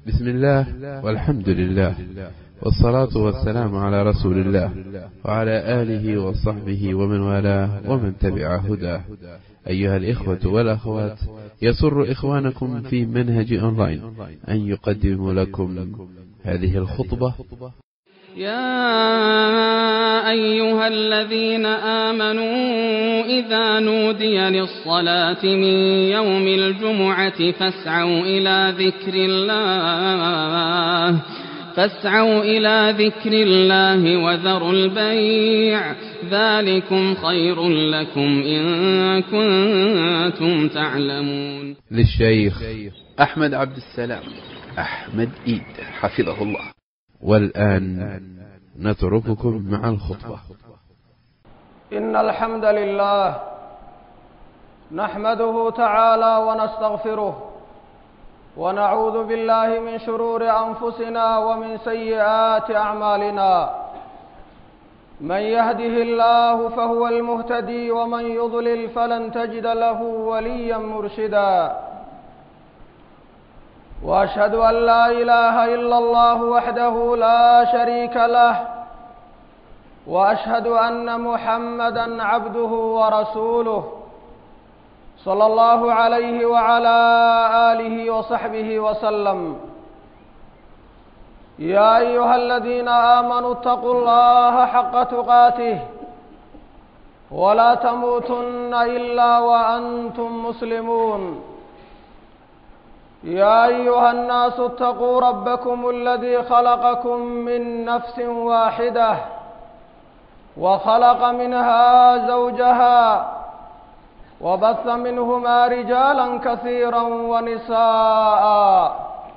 بسم الله والحمد لله والصلاة والسلام على رسول الله وعلى آله وصحبه ومن والاه ومن تبع هداه أيها الإخوة والأخوات يسر إخوانكم في منهج أونلاين أن يقدم لكم هذه الخطبة يا أيها الذين آمنوا إذا نودي للصلاة من يوم الجمعة فاسعوا إلى ذكر الله فاسعوا إلى ذكر الله وذروا البيع ذلكم خير لكم إن كنتم تعلمون للشيخ أحمد عبد السلام أحمد إيد حفظه الله والآن نترككم مع الخطبة إن الحمد لله نحمده تعالى ونستغفره ونعوذ بالله من شرور أنفسنا ومن سيئات أعمالنا من يهده الله فهو المهتدي ومن يضلل فلن تجد له وليا مرشدا واشهد ان لا اله الا الله وحده لا شريك له واشهد ان محمدا عبده ورسوله صلى الله عليه وعلى اله وصحبه وسلم يا ايها الذين امنوا اتقوا الله حق تقاته ولا تموتن الا وانتم مسلمون يا ايها الناس اتقوا ربكم الذي خلقكم من نفس واحده وخلق منها زوجها وبث منهما رجالا كثيرا ونساء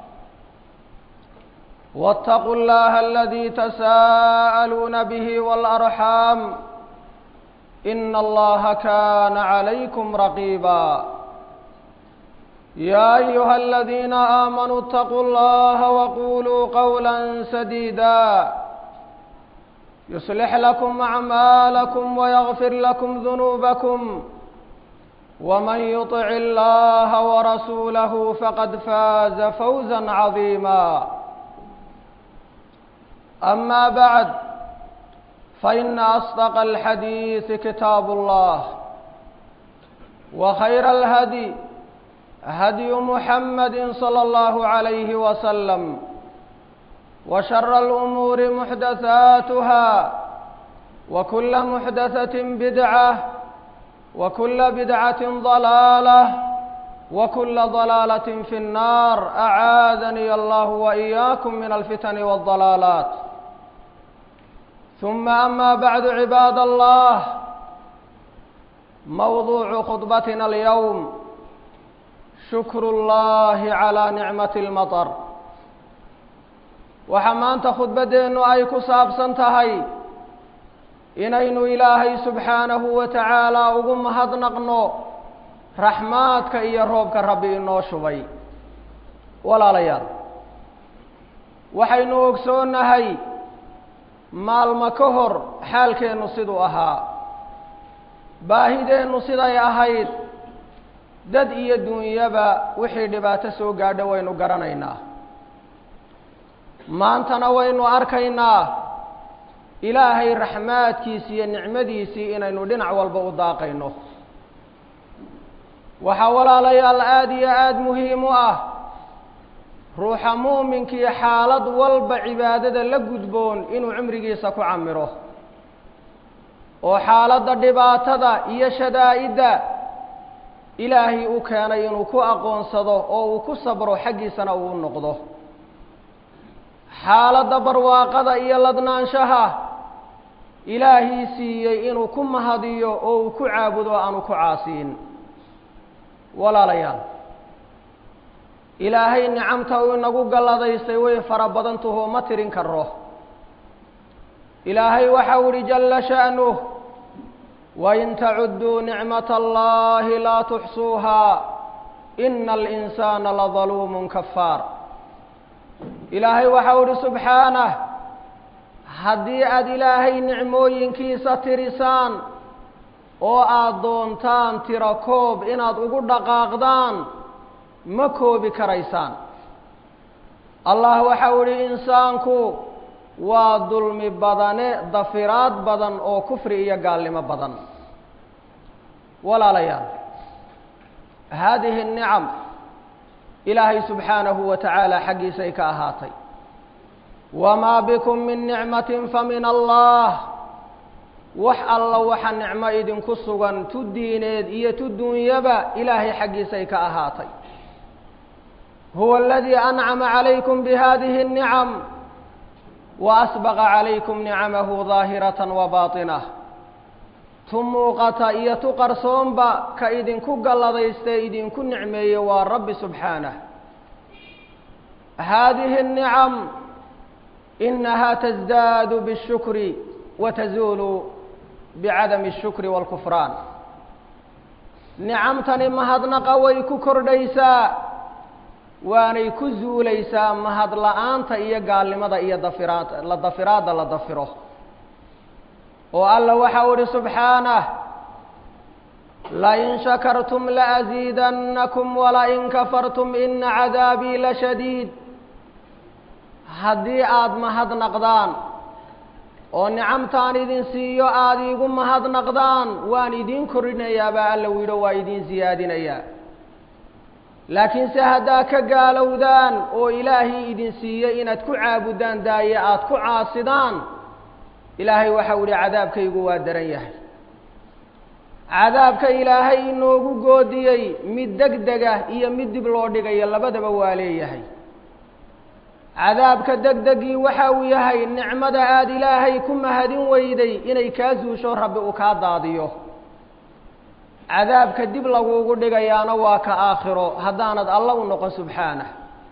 واتقوا الله الذي تساءلون به والارحام ان الله كان عليكم رقيبا يا ايها الذين امنوا اتقوا الله وقولوا قولا سديدا يصلح لكم اعمالكم ويغفر لكم ذنوبكم ومن يطع الله ورسوله فقد فاز فوزا عظيما اما بعد فان اصدق الحديث كتاب الله وخير الهدي هدي محمد صلى الله عليه وسلم وشر الأمور محدثاتها وكل محدثة بدعة وكل بدعة ضلالة وكل ضلالة في النار أعاذني الله وإياكم من الفتن والضلالات ثم أما بعد عباد الله موضوع خطبتنا اليوم shukru اllahi calىa nicmati اlmaطar waxaa maanta khudbaddeennu ay ku saabsan tahay inaynu ilaahay subxaanahu wa tacaala ugu mahadnaqno raxmaadka iyo roobka rabbi inoo shubay walaalayaal waxaynu ogsoonnahay maalmo ka hor xaalkeennu siduu ahaa baahideennu siday ahayd dad iyo dunyaba wixii dhibaato soo gaadho waynu garanaynaa maantana waynu arkaynaa ilaahay raxmaadkiisi iyo nicmadiisii inaynu dhinac walba u daaqayno waxaa walaalayaal aada iyo aada muhiim u ah ruuxa muuminkii xaalad walba cibaadada la gudboon inuu cimrigiisa ku camiro oo xaaladda dhibaatada iyo shadaa-idda ilaahay u keenay inuu ku aqoonsado oo uu ku sabro xaggiisana uu u noqdo xaaladda barwaaqada iyo ladnaanshaha ilaahii siiyey inuu ku mahadiyo oo uu ku caabudo aanu ku caasiin walaalayaal ilaahay nicamta uu inagu galladaystay way fara badantaho ma tirin karo ilaahay waxau ihi jalla sha'nuh wain tacuduu nicmat allahi laa tuxsuuha ina alinsaana ladaluumun kafaar ilaahay waxau ihi subxaanah haddii aada ilaahay nicmooyinkiisa tirisaan oo aada doontaan tiro koob inaad ugu dhaqaaqdaan ma koobi karaysaan allah waxau idhi insaanku waa dulmi badane dafiraad badan oo kufri iyo gaalnimo badan walaalayaal haadihi الnicam ilaahay subxaanahu wa tacaala xaggiisay ka ahaatay wamaa bikum min nicmatin famin allah wax alla waxa nicmo idinku sugan tu diineed iyo tu duunyaba ilaahay xaggiisay ka ahaatay huwa aladii ancama calaykum bihadihi الnicam waasbaqa calaykum nicamahu daahiratan wa baatinah tu muuqata iyo tu qarsoonba ka idinku galladaystae idinku nicmeeye waa rabbi subxaanah haadihi الnicam inaha tasdaadu bالshukri wa tazuulu bicadami الshukri wاlkufraan nicamtani mahadnaqa way ku kordhaysaa waanay ku zuulaysaa mahad la-aanta iyo gaalnimada iyo dafiraad la dafiraadda la dafiro oo alla waxau idhi subxaanah lain shakartum laasiidannakum walain kafartum ina cadaabii lashadiid haddii aada mahadnaqdaan oo nicamtaan idin siiyo aada iigu mahadnaqdaan waan idiin korinayaa baa alla widho waa idiin siyaadinayaa laakiinse haddaa ka gaalowdaan oo ilaahay idin siiyey inaad ku caabudaan daaye aada ku caasidaan ilaahay waxau idhi cadaabkaygu waa daran yahay cadaabka ilaahay inoogu goodiyey mid deg dega iyo mid dib loo dhigayo labadaba waa leeyahay cadaabka deg degii waxa uu yahay nicmada aada ilaahay ku mahadin weyday inay kaa suusho rabbi uu kaa daadiyo cadaabka dib laguugu dhigayaana waa ka aakhiro haddaanad alla u noqon subxaanah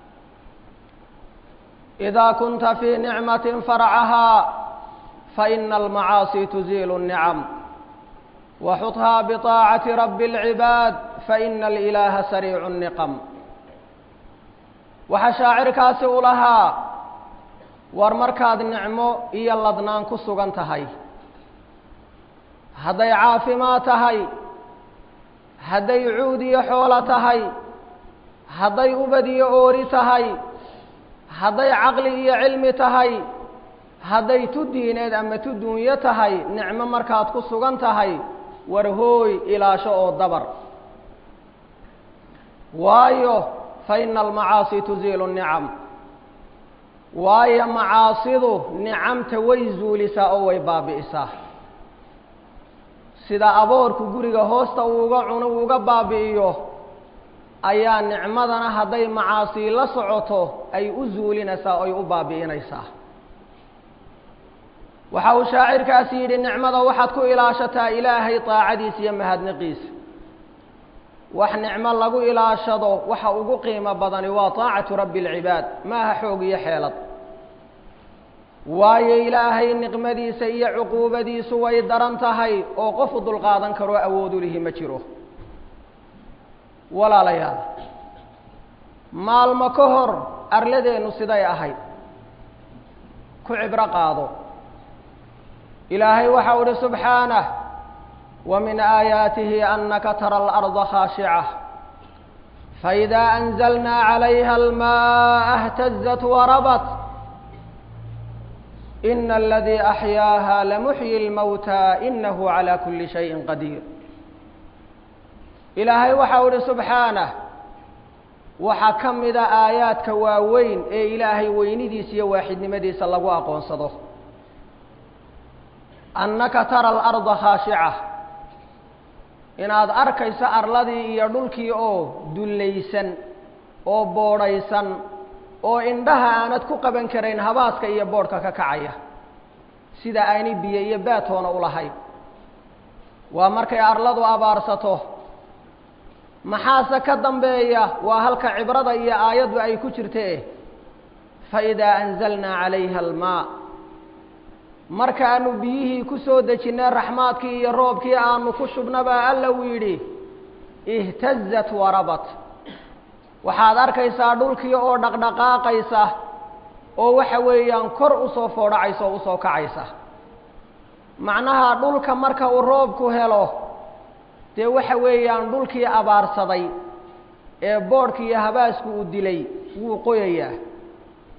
idaa kunta fii nicmatin farcahaa faina almacaasi tuziilu الnicam waxudhaa biطaacati rabbi اlcibaad faina alilaaha sariicu الniqam waxaa shaacirkaasi u lahaa war markaad nicmo iyo ladnaan ku sugan tahay hadday caafimaad tahay hadday cuud iyo xoolo tahay hadday ubad iyo oori tahay hadday caqli iyo cilmi tahay hadday tu diineed ama tu duunyo tahay nicmo markaad ku sugan tahay war hooy ilaasho oo dabar waayo fa ina almacaasi tuziilu nicam waayo macaasidu nicamta way zuulisaa oo way baabi'isaa sida aboorku guriga hoosta uuga cuno uuga baabi'iyo ayaa nicmadana hadday macaasii la socoto ay u zuulinaysaa oy u baabi'inaysaa waxa uu shaacirkaasi yidhi nicmada waxaad ku ilaashataa ilaahay daacadiisa iyo mahadniqiisa wax nicmo lagu ilaashado waxa ugu qiimo badani waa taacatu rabbi alcibaad ma aha xoog iyo xeelad waayo ilaahay niqmadiisa iyo cuquubadiisu way daran tahay oo qofu dulqaadan karoo awoodu lihi ma jiro walaalayaal maalmo ka hor arladeennu siday ahayd ku cibro qaado ilaahay waxau idhi subxaanah wa min aayaatihi anaka tara alarda khaashica faidaa anzalnaa calayha almaaa اhtazat warabat ina aladii axyaaha lamuxyi اlmowta inahu calى kuli shayin qadiir ilaahay waxau idhi subxaanah waxaa ka mida aayaadka waaweyn ee ilaahay weynidiisa iyo waaxidnimadiisa lagu aqoonsado annaka tara alarda khaashica inaad arkayso arladii iyo dhulkii oo dullaysan oo boodhaysan oo indhaha aanad ku qaban karayn habaaska iyo boodhka ka kacaya sida aanay biyo iyo baatoona u lahayn waa markay arladu abaarsato maxaase ka dambeeya waa halka cibrada iyo aayaddu ay ku jirtee faidaa anzalnaa calayha almaa markaanu biyihii ku soo dejinnay raxmaadkii iyo roobkii aanu ku shubnabaa alla uu yidhi ihtazat warabat waxaad arkaysaa dhulkii oo dhaqdhaqaaqaysa oo waxa weeyaan kor usoo foodhacaysa oo usoo kacaysa macnaha dhulka marka uu roobku helo dee waxa weeyaan dhulkii abaarsaday ee boodhki iyo habaasku uu dilay wuu qoyayaa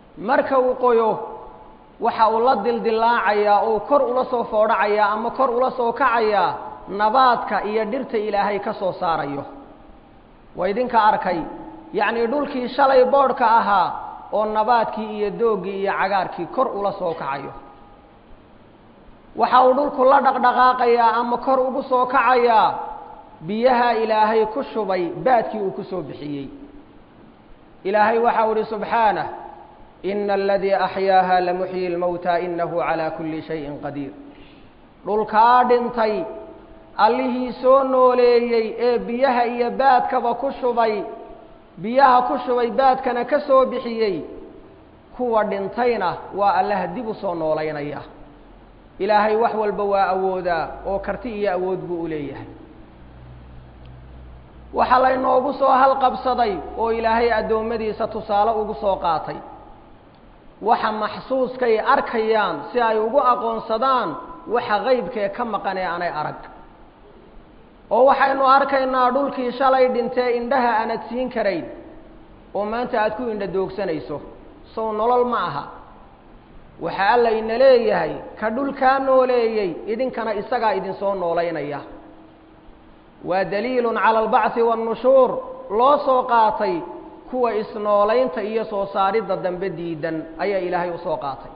marka uu qoyo waxa uu la dildillaacayaa oo kor ula soo foodhacayaa ama kor ula soo kacayaa nabaadka iyo dhirta ilaahay ka soo saarayo waa idinka arkay yacnii dhulkii shalay boodhka ahaa oo nabaadkii iyo dooggii iyo cagaarkii kor ula soo kacayo waxa uu dhulku la dhaqdhaqaaqayaa ama kor ugu soo kacayaa biyaha ilaahay ku shubay baadkii uu ku soo bixiyey ilaahay waxa uu ihi subxaanah ina aladii axyaaha lamuxyi lmowta inahu calaa kulli shayin qadiir dhulkaa dhintay allihii soo nooleeyey ee biyaha iyo baadkaba ku shubay biyaha ku shubay baadkana ka soo bixiyey kuwa dhintayna waa allaha dib u soo noolaynaya ilaahay wax walba waa awoodaa oo karti iyo awood buu u leeyahay waxaa laynoogu soo halqabsaday oo ilaahay addoommadiisa tusaale ugu soo qaatay waxa maxsuuskay arkayaan si ay ugu aqoonsadaan waxa qaybkee ka maqan ee aanay arag oo waxaynu arkaynaa dhulkii shalay dhintee indhaha aanad siin karayn oo maanta aad ku indha doogsanayso sow nolol ma aha waxa alla ina leeyahay ka dhulkaa nooleeyey idinkana isagaa idinsoo noolaynaya waa daliilun cala albacthi waannushuur loo soo qaatay kuwa isnoolaynta iyo soo saaridda dambe diidan ayaa ilaahay usoo qaatay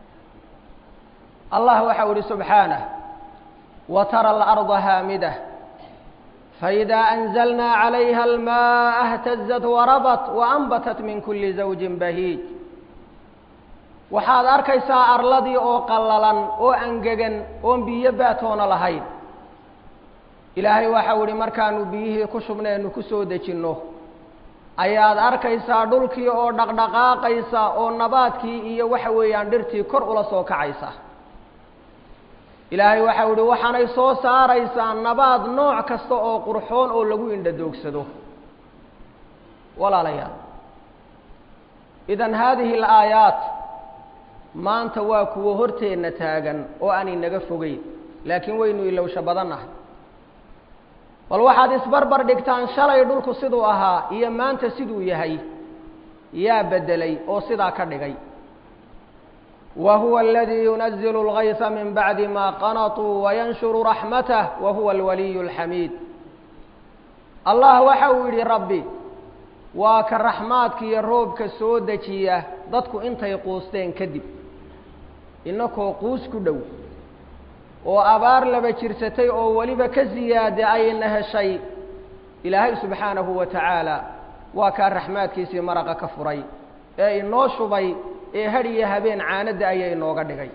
allah waxau ihi subxaanah wa tara alarda haamidah faidaa anzalnaa calayha almaaa اhtazat warabat waanbatat min kuli zawjin bahiij waxaad arkaysaa arladii oo qallalan oo angegan oon biyo baatoona lahayn ilaahay waxau ihi markaanu biyihii ku shubnaynu ku soo dejinno ayaad arkaysaa dhulkii oo dhaqdhaqaaqaysa oo nabaadkii iyo waxa weeyaan dhirtii kor ula soo kacaysa ilaahay waxau ihi waxaanay soo saaraysaa nabaad nooc kasta oo qurxoon oo lagu indha doogsado walaalayaal idan haadihi alaayaat maanta waa kuwo horteenna taagan oo aan inaga fogeyn laakiin waynu ilowsho badannahay bal waxaad isbarbar dhigtaan shalay dhulku siduu ahaa iyo maanta siduu yahay yaa beddelay oo sidaa ka dhigay wa huwa aladii yunazilu اlgaysa min bacdi ma qanatuu wayanshuru raxmatah wa huwa alwaliyu اlxamiid allah waxa uu yidhi rabbi waa ka raxmaadka iyo roobka soo dejiya dadku intay quusteen kadib inakoo quus ku dhow oo abaar laba jirsatay oo weliba ka siyaada ayna heshay ilaahay subxaanahu wa tacaala waa kaa raxmaadkiisii maraqa ka furay ee inoo shubay ee hadh iyo habeen caanadda ayaa inooga dhigay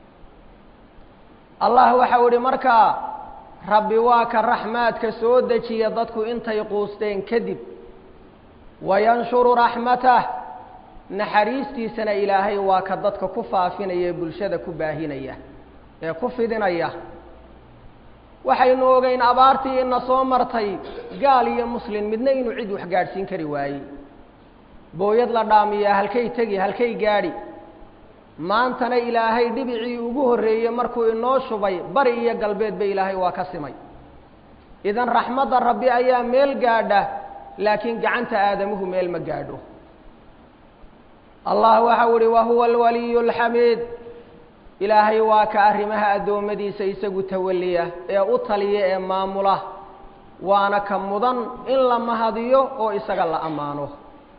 allah waxau idhi markaa rabbi waa ka raxmaadka soo dejiya dadku intay quusteen kadib wayanshuru raxmatah naxariistiisana ilaahay waa ka dadka ku faafinaya ee bulshada ku baahinaya ee ku fidinaya waxaynu ogeyn abaartii ina soo martay gaal iyo muslin midna inuu cid wax gaadhsiin kari waayey booyad la dhaamiyaa halkay tegi halkay gaadhi maantana ilaahay dhibicii ugu horreeyey markuu inoo shubay bari iyo galbeedba ilaahay waa ka simay idan raxmadda rabbi ayaa meel gaadha laakiin gacanta aadamuhu meel ma gaadho allah waxau ihi wahuwa alwaliyu alxamiid ilaahay waa ka arrimaha addoommadiisa isagu tawaliya ee u taliya ee maamula waana ka mudan in la mahadiyo oo isaga la ammaano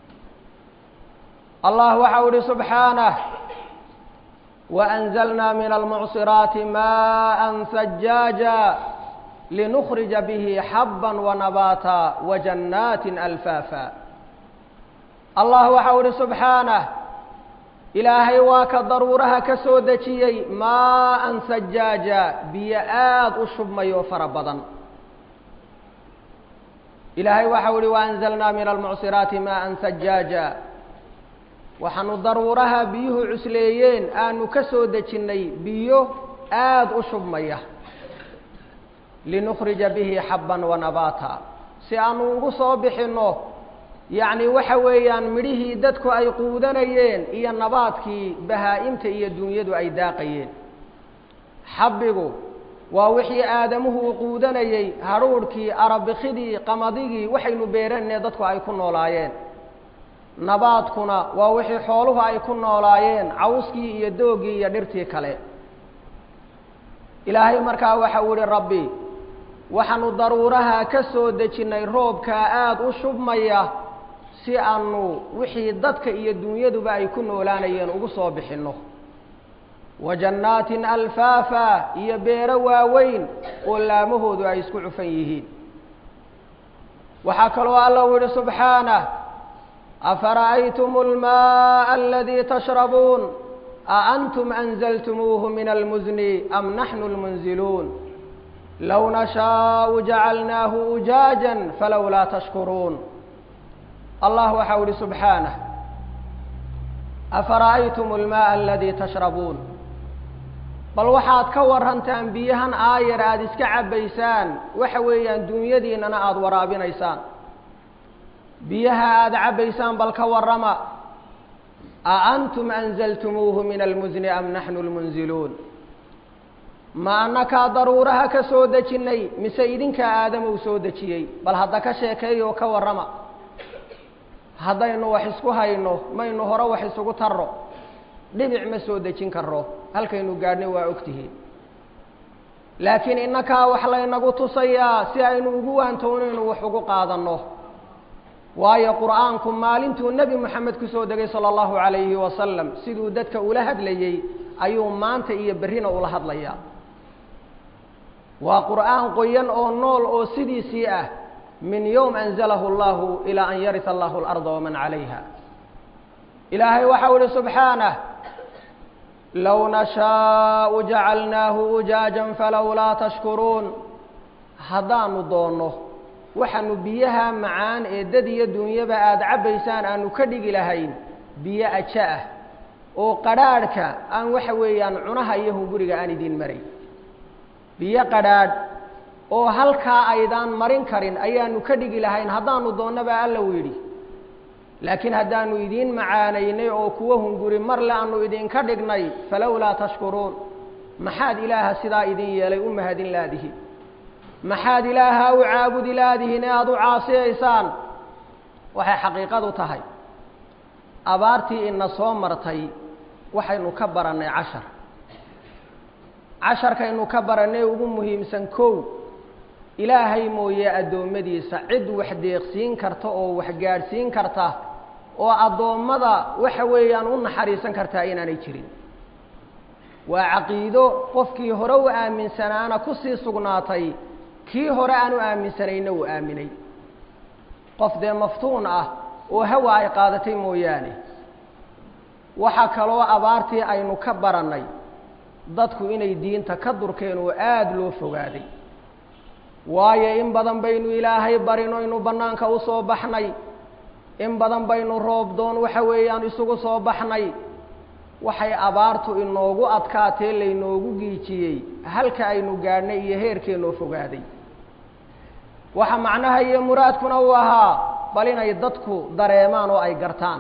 allah waxau ihi subxaanah waأnzalna min almucsiraati maءa sajaaja linukhrija bihi xaba wanabaata wajannaati alfaafa allah waxau ihi subxaanah ilaahay waa ka daruuraha ka soo dejiyey maaan sajaaja biyo aada u shubmayo fara badan ilaahay waxau ihi waanzalnaa min almucsiraati maaan sajaaja waxaanu daruuraha biyuhu cusleeyeen aanu ka soo dejinnay biyo aada u shubmaya linukhrija bihi xabban wanabaata si aanu ugu soo bixinno yacni waxa weeyaan midhihii dadku ay quudanayeen iyo nabaadkii bahaa-imta iyo dunyadu ay daaqayeen xabbigu waa wixii aadamuhu uu quudanayey hadhuudhkii arabikidii qamadigii waxaynu beeranee dadku ay ku noolaayeen nabaadkuna waa wixii xooluhu ay ku noolaayeen cawskii iyo doogii iyo dhirtii kale ilaahay markaa waxa uu ihi rabbi waxaanu daruuraha ka soo dejinnay roobkaa aada u shubmaya si aanu wixii dadka iyo dunyaduba ay ku noolaanayeen ugu soo bixinno wa jannaatin alfaafa iyo beero waaweyn oo laamahoodu ay isku cufan yihiin waxaa kaloo alla uu yihi subxaanah afara'aytum almaءa aladii tashrabuun aantum anzaltumuuhu min almuzni am naxnu lmunziluun low nashaau jacalnaahu ujaaja falowlaa tashkuruun allah waxau ihi subxaanah afara'aytum almaءa aladii tashrabuun bal waxaad ka warantaan biyahan aayar aada iska cabbaysaan waxa weeyaan duunyadiinnana aada waraabinaysaan biyaha aada cabbaysaan bal ka warrama a antum anzaltumuuhu min almusni am naxnu lmunziluun ma annakaa daruuraha ka soo dejinnay mise idinkaa aadamou soo dejiyey bal hadda ka sheekeeyoo ka warrama haddaynu wax isku hayno maynu hore wax isugu tarro dhibic ma soo dejin karro halkaynu gaadhnay waa ogtihiin laakiin innakaa wax laynagu tusayaa si aynu ugu waantoonaynu wax ugu qaadanno waayo qur'aanku maalintuu nebi moxamed ku soo degay sala allahu calayhi wasalam siduu dadka ula hadlayey ayuu maanta iyo berrina ula hadlayaa waa qur'aan qoyan oo nool oo sidiisii ah min yowm anzalahu allahu ilaa an yarisa allahu alarda waman calayha ilaahay waxau ihi subxaanah low nashaau jacalnaahu ujaajan falowlaa tashkuruun haddaanu doonno waxaanu biyaha macaan ee dad iyo dunyaba aada cabbaysaan aanu ka dhigi lahayn biyo aja ah oo qadhaadhka aan waxa weeyaan cunaha iyo hunguriga aan idiin maray biyo qadhaadh oo halkaa aydaan marin karin ayaanu ka dhigi lahayn haddaanu doonnaba alla u yidhi laakiin haddaanu idiin macaanaynay oo kuwo hunguri marle aanu idinka dhignay falowlaa tashkuruun maxaad ilaaha sidaa idin yeelay u mahadin laadihi maxaad ilaaha u caabudi laadihin ee aada u caasiyaysaan waxay xaqiiqadu tahay abaartii ina soo martay waxaynu ka barannay cashar casharkaynu ka barannay ugu muhiimsan kow ilaahay mooye addoommadiisa cid wax deeqsiin karta oo wax gaadhsiin karta oo addoommada waxa weeyaan u naxariisan kartaa inaanay jirin waa caqiido qofkii hore u aaminsanaana kusii sugnaatay kii hore aan u aaminsanayna uu aaminay qof dee maftuun ah oo hawa ay qaadatay mooyaane waxaa kaloo abaartii aynu ka barannay dadku inay diinta ka durkeen oo aada loo fogaaday waayo in badan baynu ilaahay barino inu bannaanka u soo baxnay in badan baynu roob doon waxa weeyaan isugu soo baxnay waxay abaartu inoogu adkaatee laynoogu giijiyey halka aynu gaadhnay iyo heerkeennoo fogaaday waxa macnaha iyo muraadkuna uu ahaa bal inay dadku dareemaan oo ay gartaan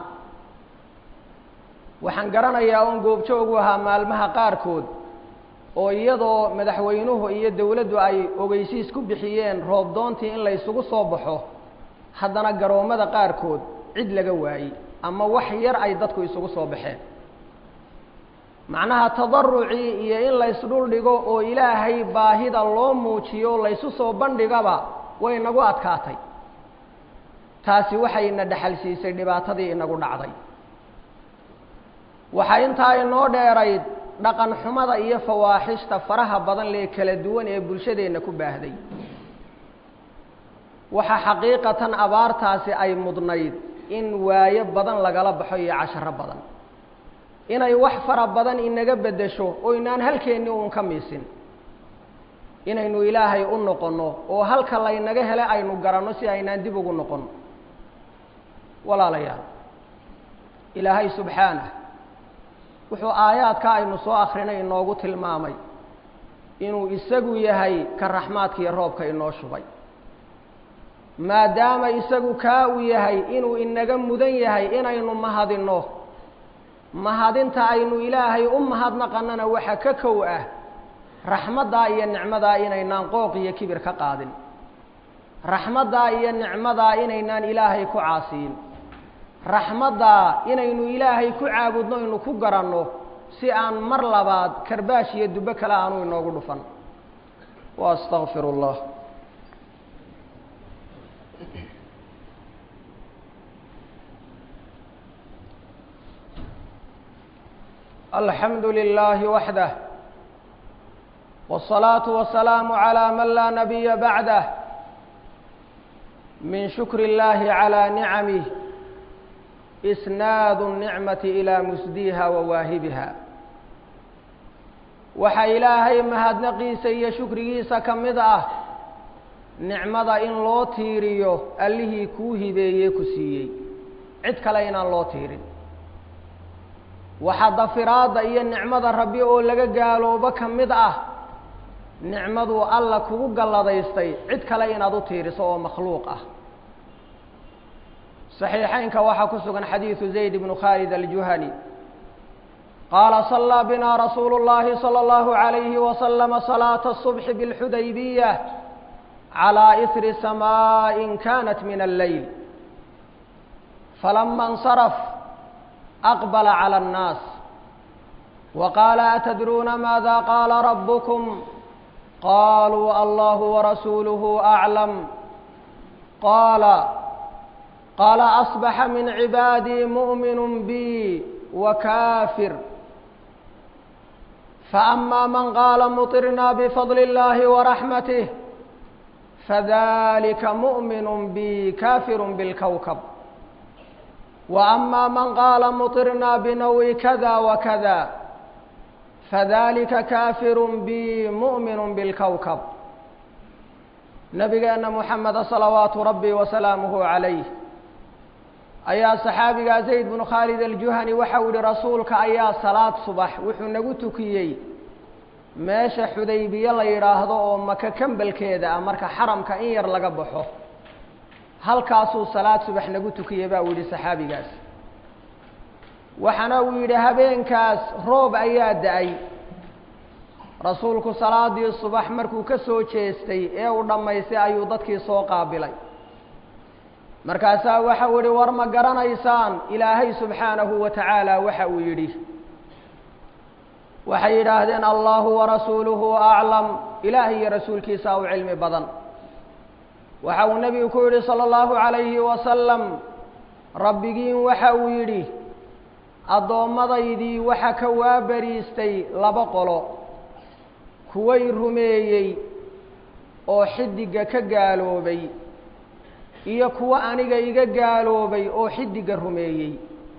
waxaan garanayaa oon goobjoogu ahaa maalmaha qaarkood oo iyadoo madaxweynuhu iyo dowladdu ay ogeysiis ku bixiyeen roob doontii in la ysugu soo baxo haddana garoommada qaarkood cid laga waayey ama wax yar ay dadku isugu soo baxeen macnaha tadarucii iyo in laysdhul dhigo oo ilaahay baahida loo muujiyo laysu soo bandhigaba way nagu adkaatay taasi waxayna dhexal siisay dhibaatadii inagu dhacday waxaa intaa inoo dheerayd dhaqan xumada iyo fawaaxishta faraha badan lee kala duwan ee bulshadeenna ku baahday waxaa xaqiiqatan abaartaasi ay mudnayd in waayo badan lagala baxo iyo casharo badan inay wax fara badan inaga beddesho oo inaan halkeennii uun ka miisin inaynu ilaahay u noqonno oo halka laynaga hele aynu garanno si aynaan dib ugu noqonno walaalayaal ilaahay subxaanah wuxuu aayaadka aynu soo akrinay inoogu tilmaamay inuu isagu yahay ka raxmaadka iyo roobka inoo shubay maadaama isagu kaa uu yahay inuu inaga mudan yahay inaynu mahadinno mahadinta aynu ilaahay u mahadnaqannana waxa ka kow ah raxmaddaa iyo nicmadaa inaynaan qooq iyo kibir ka qaadin raxmaddaa iyo nicmadaa inaynaan ilaahay ku caasiyin raxmaddaa inaynu ilaahay ku caabudno inu ku garanno si aan mar labaad karbaash iyo dubbo kale aanu inoogu dhufan wa astaqfiru اllah alxamdu lilahi waxdah wالصalaaةu wasalaamu عalى man laa nabiya bacdah min shukr اllahi عalى nicamih isnaad الnicmati ilaa musdiha wa waahibiha waxaa ilaahay mahadnaqiisa iyo shukrigiisa ka mid ah nicmada in loo tiiriyo allihii kuu hibeeyey ku siiyey cid kale inaan loo tiirin waxaa dafiraadda iyo nicmada rabbi oo laga gaaloobo ka mid ah nicmaduu alla kugu galladaystay cid kale inaad u tiiriso oo makhluuq ah صaxiixeynka waxaa ku sugan xadiidu zayd bnu khaalid aljuhani qaala صalىa bina rasuulu اllahi salى اllahu عalayhi waslama salaaةa الصubxi bاlxudaybiya calىa isri samaaءin kanat min alleyl falama اnsaraf aqbala calى الnaas waqaala atadruuna maada qaala rabukm qaluu allahu warasuuluhu aclam qaala qaala asbaxa min cibaadii mu'minu bi wakaafir faama man qaala muطirna bifadli اllahi waraxmatih fadalika mu'minu bi kaafiru bilkowkab waama man qaala muطirna binawi kada wakada fadalika kaafiru bi mu'minu bilkowkab nabigeena muxameda salawaatu rabbi wasalaamuhu calayh ayaa saxaabigaa zayd bnu khaalid aljuhani waxau yihi rasuulka ayaa salaad subax wuxuu nagu tukiyey meesha xudaybiye la yidhaahdo oo maka kambelkeeda ah marka xaramka in yar laga baxo halkaasuu salaad subax nagu tukiyey baa uu yihi saxaabigaas waxaana uu yidhi habeenkaas roob ayaa da-ay rasuulku salaadii subax markuu ka soo jeestay ee uu dhammaystay ayuu dadkii soo qaabilay markaasaa waxau yihi war ma garanaysaan ilaahay subxaanahu wa tacaala waxa uu yidhi waxay yidhaahdeen allahu warasuuluhu aclam ilaah iyo rasuulkiisa u cilmi badan waxa uu nebigu ku yidhi salى اllahu عalayhi wasalam rabbigiin waxa uu yidhi addoomadaydii waxa ka waabariistay laba qolo kuway rumeeyey oo xidigga ka gaaloobay iyo kuwo aniga iga gaaloobay oo xidigga rumeeyey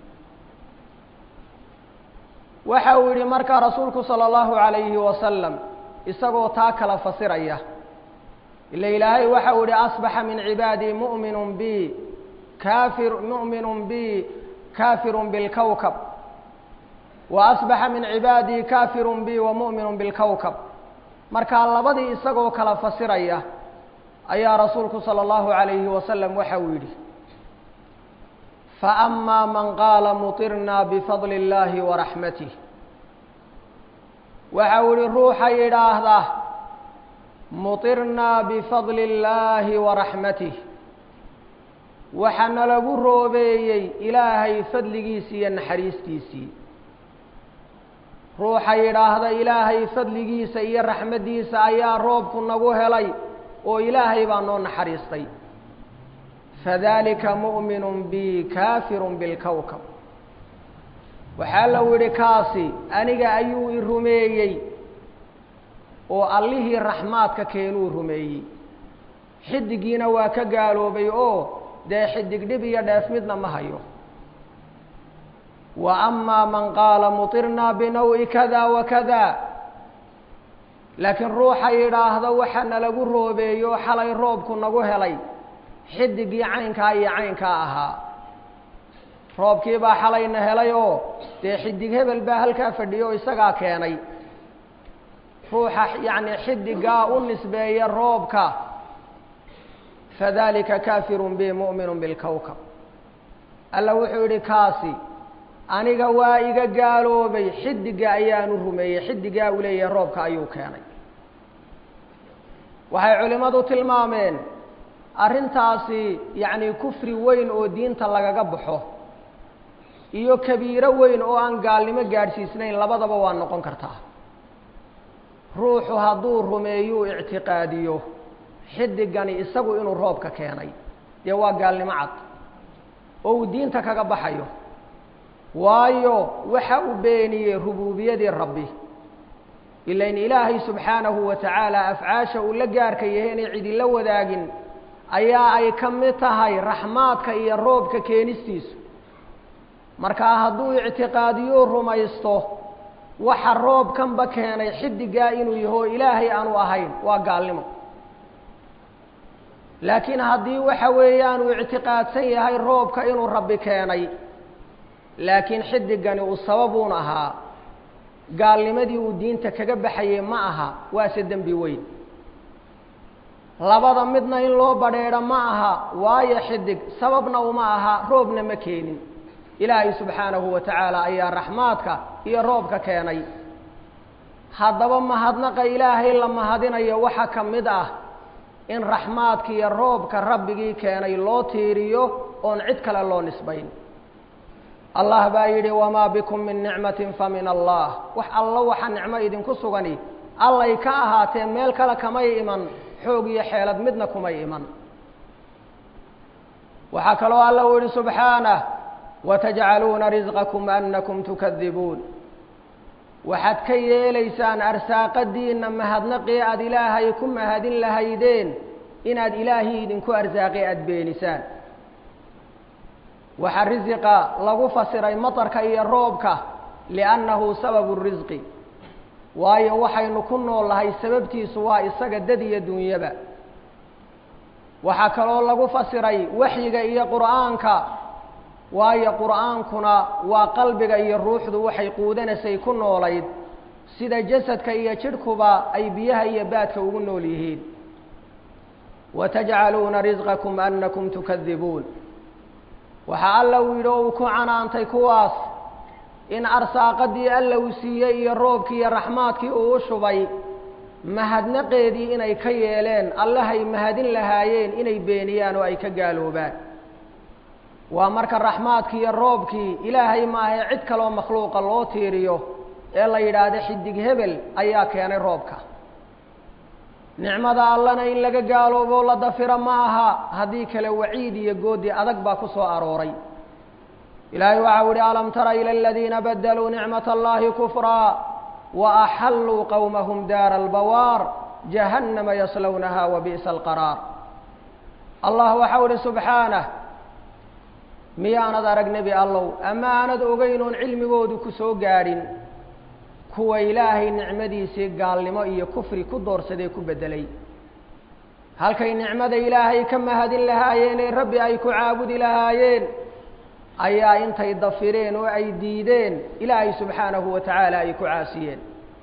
waxa uu yidhi markaa rasuulku salى اllahu عalayhi wasalam isagoo taa kala fasiraya ila ilaahay waxa uu yihi asbaxa min cibaadii mu'minu bi kaafir mu'minu bi kaafiru bilkowkab wa asbaxa min cibaadii kaafiru bi wa mu'minu bilkowkab markaa labadii isagoo kala fasiraya ayaa rasuulku salى اllahu عalayhi wasalam waxa uu yidhi faأma man qaala muطirna bifadli اllahi waraxmatih waxa uu yihi ruuxa yidhaahda muطirna bifadli اllahi waraxmatih waxaana lagu roobeeyey ilaahay fadligiisii iyo naxariistiisii ruuxa yidhaahda ilaahay fadligiisa iyo raxmaddiisa ayaa roobku nagu helay oo ilaahay baa noo naxariistay fadalika mu'minu bi kaafiru bilkowkab waxaa lau yidhi kaasi aniga ayuu i rumeeyey oo allihii raxmaadka keenuu rumeeyey xidigiina waa ka gaaloobay oo dee xidig dhib iyo dheef midna ma hayo wa amaa man qaala muطirna binawi kada wa kada laakiin ruuxa yidhaahda waxaana lagu roobeeyo xalay roobku nagu helay xidigii caynkaa iyo caynkaa ahaa roobkii baa xalayna helay oo dee xidig hebel baa halkaa fadhiyo o isagaa keenay ruuxa yacni xidigaa u nisbeeya roobka fadalika kaafirun bi mu'minu bilkowkab alla wuxuu yidhi kaasi aniga waa iga gaaloobay xidiga ayaanu rumeeyey xidigaa uu leeyahay roobka ayuu keenay waxay culimmadu tilmaameen arrintaasi yacni kufri weyn oo diinta lagaga baxo iyo kabiiro weyn oo aan gaalnimo gaadhsiisnayn labadaba waa noqon kartaa ruuxu hadduu rumeeyuu ictiqaadiyo xidigani isagu inuu roobka keenay dee waa gaalnimo cad oo uu diinta kaga baxayo waayo waxa uu beeniyey rubuubiyadii rabbi ilain ilaahay subxaanahu wa tacaala afcaasha uu la gaarka yahay inay cidila wadaagin ayaa ay ka mid tahay raxmaadka iyo roobka keenistiisu markaa hadduu ictiqaadiyuu rumaysto waxa roobkanba keenay xidigaa inuu yaho ilaahay aanu ahayn waa gaalnimo laakiin haddii waxa weeyaan uu ictiqaadsan yahay roobka inuu rabbi keenay laakiin xidigani uu sababuun ahaa gaalnimadii uu diinta kaga baxayey ma aha waase dembi weyn labada midna in loo badheedho ma aha waayo xidig sababna uma aha roobna ma keenin ilaahay subxaanahu wa tacaala ayaa raxmaadka iyo roobka keenay haddaba mahadnaqa ilaahay la mahadinayo waxaa ka mid ah in raxmaadka iyo roobka rabbigii keenay loo tiiriyo oon cid kale loo nisbayn allah baa yidhi wamaa bikum min nicmatin fa min allah wax allo waxa nicmo idinku sugani allay ka ahaatee meel kale kamay iman xoog iyo xeelad midna kumay iman waxaa kaloo alla u yihi subxaanah watajcaluuna risqakum anakum tukadibuun waxaad ka yeelaysaan arsaaqadiinna mahadnaqii aada ilaahay ku mahadin lahaydeen inaad ilaahii idinku arsaaqi aada beenisaan waxaa risiqa lagu fasiray matarka iyo roobka liannahu sababu risqi waayo waxaynu ku noolnahay sababtiisu waa isaga dad iyo dunyaba waxaa kaloo lagu fasiray waxyiga iyo qur'aanka waayo qur'aankuna waa qalbiga iyo ruuxdu waxay quudanaysay ku noolayd sida jasadka iyo jidhkuba ay biyaha iyo baadka ugu nool yihiin watajcaluuna risqakum anakum tukadibuun waxaa alla uu yidhi oo uu ku canaantay kuwaas in arsaaqadii alla uu siiyey iyo roobkii iyo raxmaadkii uu u shubay mahadnaqeedii inay ka yeeleen allahay mahadin lahaayeen inay beeniyaan oo ay ka gaaloobaan waa marka raxmaadkii iyo roobkii ilaahay maahae cid kaloo makhluuqa loo tiiriyo ee la yidhaahdo xidig hebel ayaa keenay roobka nicmada allana in laga gaaloobo la dafiro ma aha haddii kale waciid iyo goodi adag baa ku soo arooray ilaahay waxau ihi alam tara ila aladiina badaluu nicmat allahi kufraa wa axalluu qowmahum daara albawaar jahannama yaslownaha wa bi'sa alqaraar allah waxau ihi subxaanah miyaanad arag nebi allow ama aanad ogeyn oon cilmigoodu ku soo gaadhin kuwa ilaahay nicmadiisii gaalnimo iyo kufri ku doorsadee ku beddelay halkay nicmada ilaahay ka mahadin lahaayeen ee rabbi ay ku caabudi lahaayeen ayaa intay dafireen oo ay diideen ilaahay subxaanahu wa tacaala ay ku caasiyeen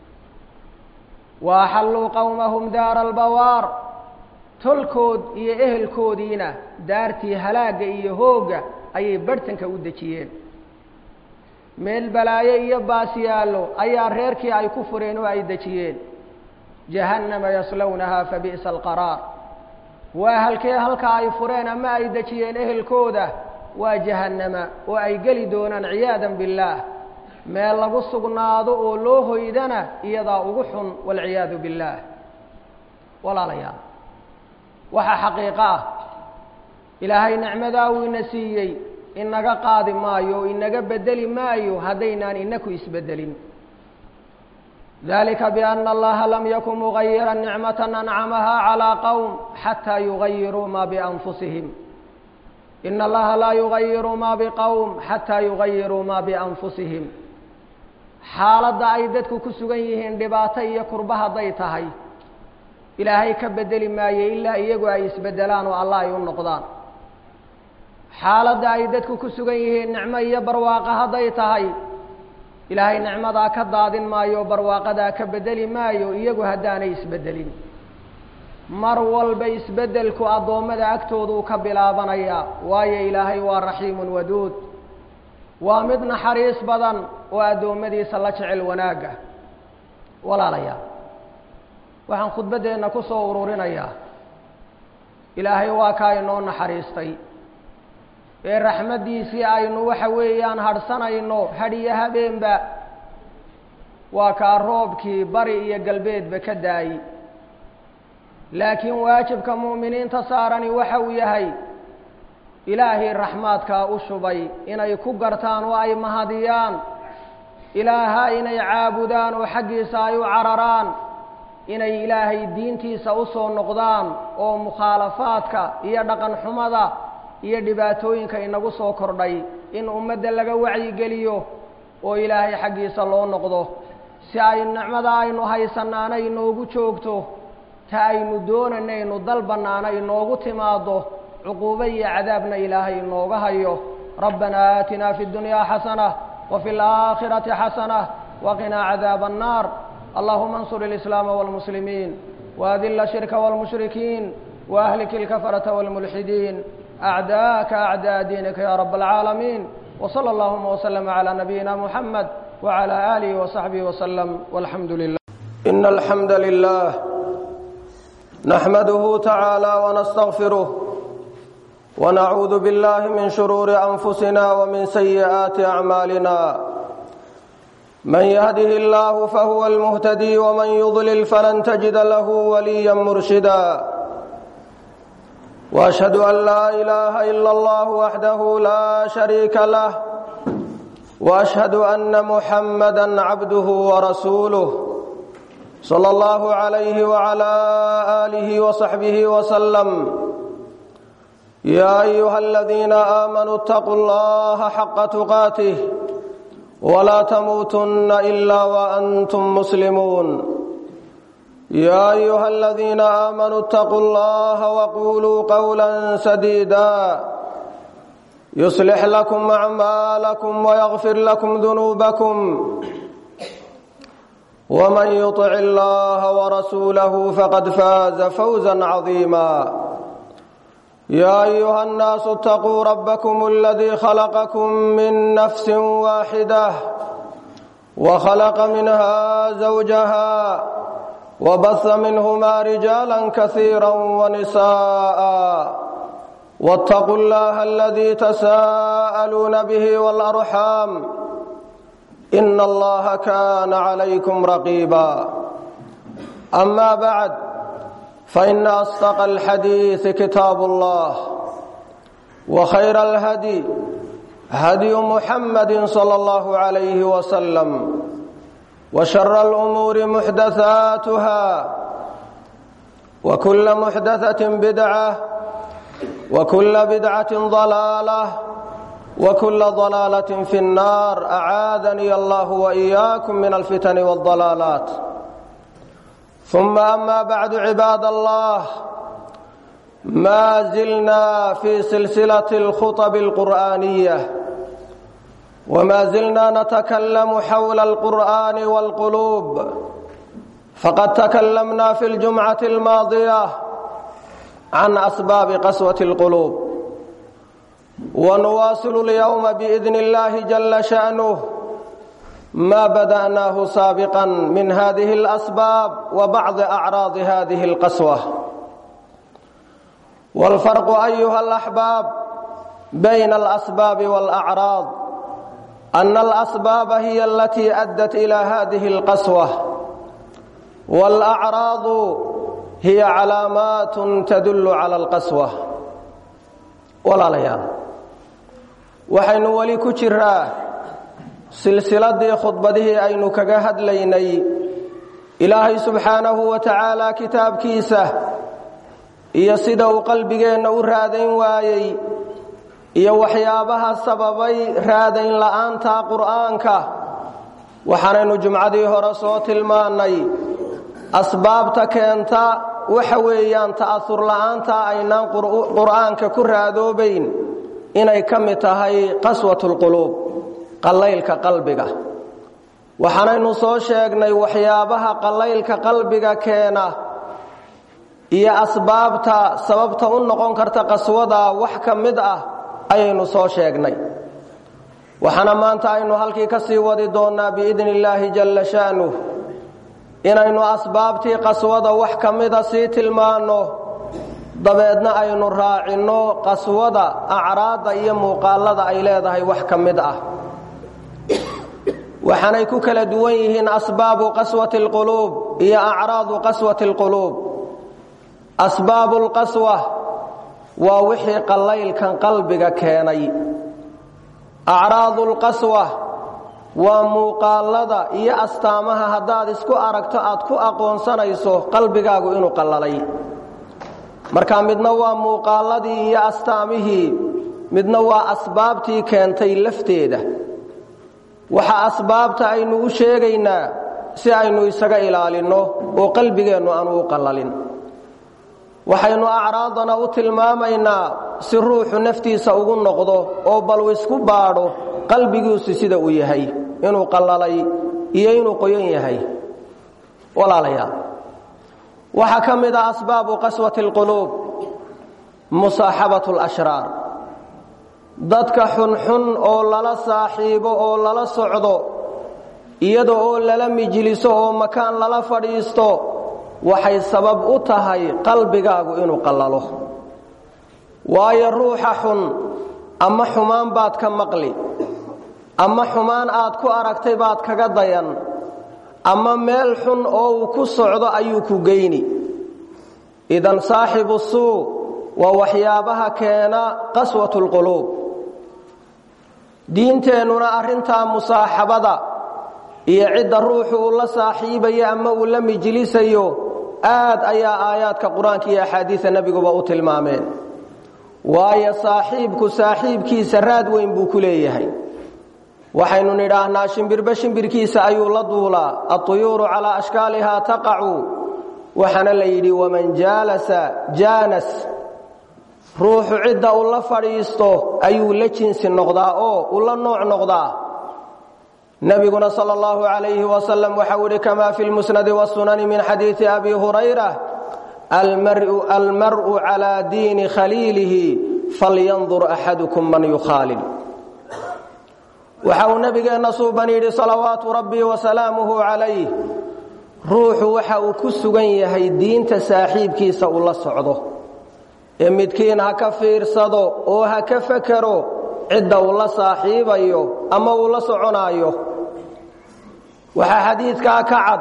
wa axalluu qowmahum daara albawaar tolkood iyo ehelkoodiina daartii halaagga iyo hoogga ayay barhtanka u dejiyeen meel balaayo iyo baasiyaallo ayaa reerkii ay ku fureen oo ay dejiyeen jahannama yaslownahaa fa bi'sa alqaraar waa halkee halka ay fureen ama ay dejiyeen ehelkooda waa jahannama oo ay geli doonaan ciyaadan billaah meel lagu sugnaado oo loo hoydana iyadaa ugu xun waalciyaadu billaah walaalayaal waxaa xaqiiqo ah ilaahay nicmadaa uu ina siiyey inaga qaadi maayo o inaga bedeli maayo haddaynaan inaku isbedelin dalika biana allaha lam yakun mugayira nicmata ancamaha calىa qowm xataa yugayiruu ma bianfusihim ina allaha laa yugayiru ma biqowm xataa yugayiruu ma bianfusihim xaaladda ay dadku ku sugan yihiin dhibaato iyo kurba hadday tahay ilaahay ka bedeli maayo ilaa iyagu ay isbedelaan oo allah ay u noqdaan xaaladda ay dadku ku sugan yihiin nicmo iyo barwaaqo hadday tahay ilaahay nicmadaa ka daadin maayo barwaaqadaa ka bedeli maayo iyagu haddaanay isbedelin mar walba isbedelku addoommada agtooduu ka bilaabanayaa waayo ilaahay waa raxiimun waduud waa mid naxariis badan oo addoommadiisa la jecel wanaagga walaalayaal waxaan khudbaddeenna ku soo ururinayaa ilaahay waa kaa inoo naxariistay ee raxmaddiisii aynu waxa weeyaan hadhsanayno hadhiyo habeenba waa kaa roobkii bari iyo galbeedba ka daayi laakiin waajibka mu'miniinta saarani waxa uu yahay ilaahay raxmaadkaa u shubay inay ku gartaan oo ay mahadiyaan ilaaha inay caabudaan oo xaggiisa ay u cararaan inay ilaahay diintiisa u soo noqdaan oo mukhaalafaadka iyo dhaqan xumada iyo dhibaatooyinka inagu soo kordhay in ummadda laga wacyigeliyo oo ilaahay xaggiisa loo noqdo si ay nicmada aynu haysanaana inoogu joogto ta aynu doonanaynu dalbannaana inoogu timaado cuquubo iyo cadaabna ilaahay inooga hayo rabbanaa aatinaa fi اddunyaa xasanة وفي الآخرة حسنة وقنا عذاب النار اللهم انصر الإسلام والمسلمين وأذل الشرك والمشركين وأهلك الكفرة والملحدين أعداءك أعداء دينك يا رب العالمين وصلى اللهم وسلم على نبينا محمد وعلى آله وصحبه وسلم والحمد لله إن الحمد لله نحمده تعالى ونستغفره ونعوذ بالله من شرور أنفسنا ومن سيئات أعمالنا من يهده الله فهو المهتدي ومن يضلل فلن تجد له وليا مرشدا وأشهد أن لا إله إلا الله وحده لا شريك له وأشهد أن محمدا عبده ورسوله صلى الله عليه وعلى آله وصحبه وسلم يا أيها الذين آمنوا اتقوا الله حق تقاته ولا تموتن إلا وأنتم مسلمون يا أيها الذين آمنوا اتقوا الله وقولوا قولا سديدا يصلح لكم أعمالكم ويغفر لكم ذنوبكم ومن يطع الله ورسوله فقد فاز فوزا عظيما يا أيها الناس اتقوا ربكم الذي خلقكم من نفس واحدة وخلق منها زوجها وبث منهما رجالا كثيرا ونساء واتقوا الله الذي تساءلون به والأرحام إن الله كان عليكم رقيبا أما بعد فإن أصدق الحديث كتاب الله وخير الهدي هدي محمد صلى الله عليه وسلم وشر الأمور محدثاتها وكل محدثة بدعة وكل بدعة ضلالة وكل ضلالة في النار أعاذني الله وإياكم من الفتن والضلالات ثم أما بعد عباد الله ما زلنا في سلسلة الخطب القرآنية وما زلنا نتكلم حول القرآن والقلوب فقد تكلمنا في الجمعة الماضية عن أسباب قسوة القلوب ونواصل اليوم بإذن الله جل شأنه ما بدأناه سابقا من هذه الأسباب وبعض أعراض هذه القسوة والفرق أيها الأحباب بين الأسباب والأعراض أن الأسباب هي التي أدت إلى هذه القسوة والأعراض هي علامات تدل على القسوة ولا ليال waxaynu weli ku jiraa silsiladii khudbadihii aynu kaga hadlaynay ilaahay subxaanahu wa tacaala kitaabkiisa iyo sida uu qalbigeenna u raadayn waayey iyo waxyaabaha sababay raadayn la'aanta qur'aanka waxaanaynu jumcadii hore soo tilmaannay asbaabta keenta waxa weeyaan ta'asur la'aanta aynaan qur'aanka ku raadoobayn inay ka mid tahay qaswatulquluub qallaylka qalbiga waxaanaynu soo sheegnay waxyaabaha qallaylka qalbiga keena iyo asbaabta sababta u noqon karta qaswada wax ka mid ah ayaynu soo sheegnay waxaana maanta aynu halkii ka sii wadi doonnaa biidni illaahi jalla sha'nuh inaynu asbaabtii qaswada wax ka mida sii tilmaanno dabeedna aynu raacinno qaswada acraadda iyo muuqaallada ay leedahay wax ka mid ah waxaanay ku kala duwan yihiin asbaabu qaswati alquluub iyo acraadu qaswati alquluub asbaabu lqaswa waa wixii qallaylkan qalbiga keenay acraadu lqaswa waa muuqaallada iyo astaamaha haddaad isku aragto aad ku aqoonsanayso qalbigaagu inuu qallalay marka midna waa muuqaalladii iyo astaamihii midna waa asbaabtii keentay lafteeda waxa asbaabta aynu u sheegaynaa si aynu isaga ilaalinno oo qalbigeennu aanu u qallalin waxaynu acraadana u tilmaamaynaa si ruuxu naftiisa ugu noqdo oo baluu isku baadho qalbigiisu sida uu yahay inuu qallalay iyo inuu qoyan yahay walaalayaal waxaa ka mid ah asbaabu qaswati alquluub musaaxabatu alashraar dadka xunxun oo lala saaxiibo oo lala socdo iyada oo lala mijliso oo makaan lala fadhiisto waxay sabab u tahay qalbigaagu inuu qallalo waayo ruuxa xun ama xumaan baad ka maqli ama xumaan aad ku aragtay baad kaga dayan ama meel xun oo uu ku socdo ayuu ku geyni idan saaxibu suu waa waxyaabaha keena qaswatu lquluub diinteennuna arrintaa musaaxabada iyo cidda ruuxu uu la saaxiibayo ama uu la mijlisayo aad ayaa aayaadka qur-aanka iyo axaadiida nebiguba u tilmaameen waayo saaxiibku saaxiibkiisa raad weyn buu ku leeyahay waxaynu nidhaahnaa shimbirba shimbirkiisa ayuu la duulaa aطuyuuru calaa ashkaalihaa taqacu waxaana la yidhi waman jaalasa jaanas ruuxu cidda uu la fadhiisto ayuu la jinsi noqdaa oo uu la nooc noqdaa nabiguna sal اllahu alayhi wasalam waxau ihi kama fi lmusnadi wاsunani min xadiidi abi hurayra almar'u calaa diini khaliilihi falyandur axadukum man yukhaalil waxa uu nabigeenna suuban yidhi salawaatu rabbii wasalaamuhu calayh ruuxu waxa uu ku sugan yahay diinta saaxiibkiisa uu la socdo ee midkiin ha ka fiirsado oo ha ka fakero cidda uu la saaxiibayo ama uu la soconaayo waxaa xadiidkaa ka cad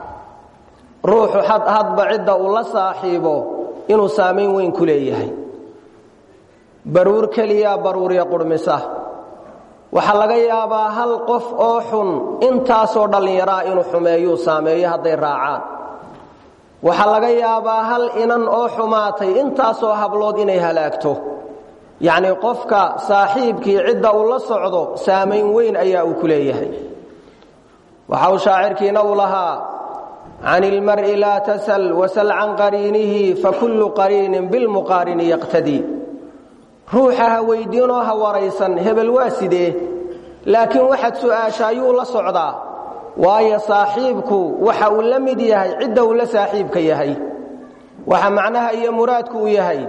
ruuxu hadba cidda uu la saaxiibo inuu saamayn weyn ku leeyahay baruur keliya baruurya qurhmisa waxaa laga yaabaa hal qof oo xun intaasoo dhallinyaraa inuu xumeeyuu saameeyo hadday raacaan waxaa laga yaabaa hal inan oo xumaatay intaasoo hablood inay halaagto yacnii qofka saaxiibkii cidda uu la socdo saamayn weyn ayaa uu ku leeyahay waxa uu shaacirkiina uu lahaa can ilmar'i laa tasal wasal can qariinihi fakullu qariinin bilmuqaarini yaqtadii ruuxa ha weydiinoo ha waraysan hebel waa sidee laakiin waxaad su'aasha ayuu la socdaa waayo saaxiibku waxa uu la mid yahay cidda uu la saaxiibka yahay waxa macnaha iyo muraadku uu yahay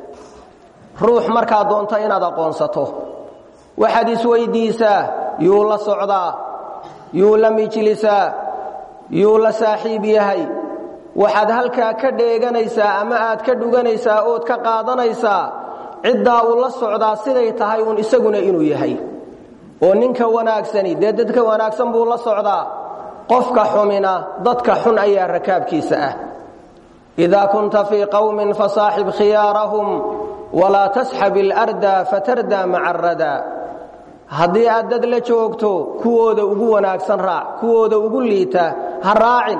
ruux markaa doonta inaad aqoonsato waxaad isweyddiisaa yuu la socdaa yuu la mijlisaa yuu la saaxiib yahay waxaad halkaa ka dheeganaysaa ama aad ka dhuganaysaa ood ka qaadanaysaa ciddaa uu la socdaa siday tahay uun isaguna inuu yahay oo ninka wanaagsani dee dadka wanaagsan buu la socdaa qofka xumina dadka xun ayaa rakaabkiisa ah idaa kunta fii qowmin fasaaxib khiyaarahum walaa tasxab ilarda fatardaa maca aradaa haddii aad dad la joogto kuwooda ugu wanaagsan raac kuwooda ugu liita ha raacin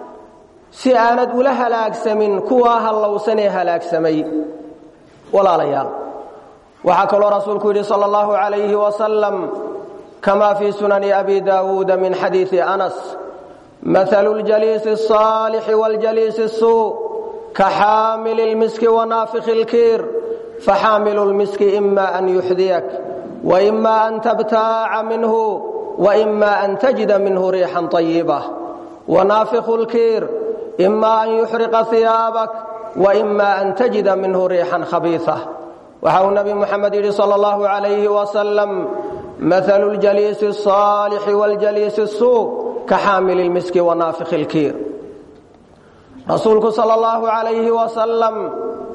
si aanad ula halaagsamin kuwaa hallowsanee halaagsamay walaalayaal waxaa kaloo rasuulku yidhi sal اllahu عalayhi wasalam kama fii sunani abi daawuuda min xadiiثi anas mahalu اljaliisi الصaalixi wاljaliisi الsuu kaxaamili اlmiski wanaafikhi اlkiir faxaamilu اlmiski ima an yuxdiyak waima an tabtaaca minhu waima an tajida minhu riixan طayiba wanaafikhu اlkiir ima an yuxriqa hiyaabak waima an tajida minhu riixan khabiiثa waxa uu nabi muxamed yidhi sal اllahu عalayhi wasalam mahalu اljaliisi الصaalixi wاljaliisi الsuu kaxaamili اlmiski wanaafikhi اlkiir rasuulku sal اllahu عalayhi wasalam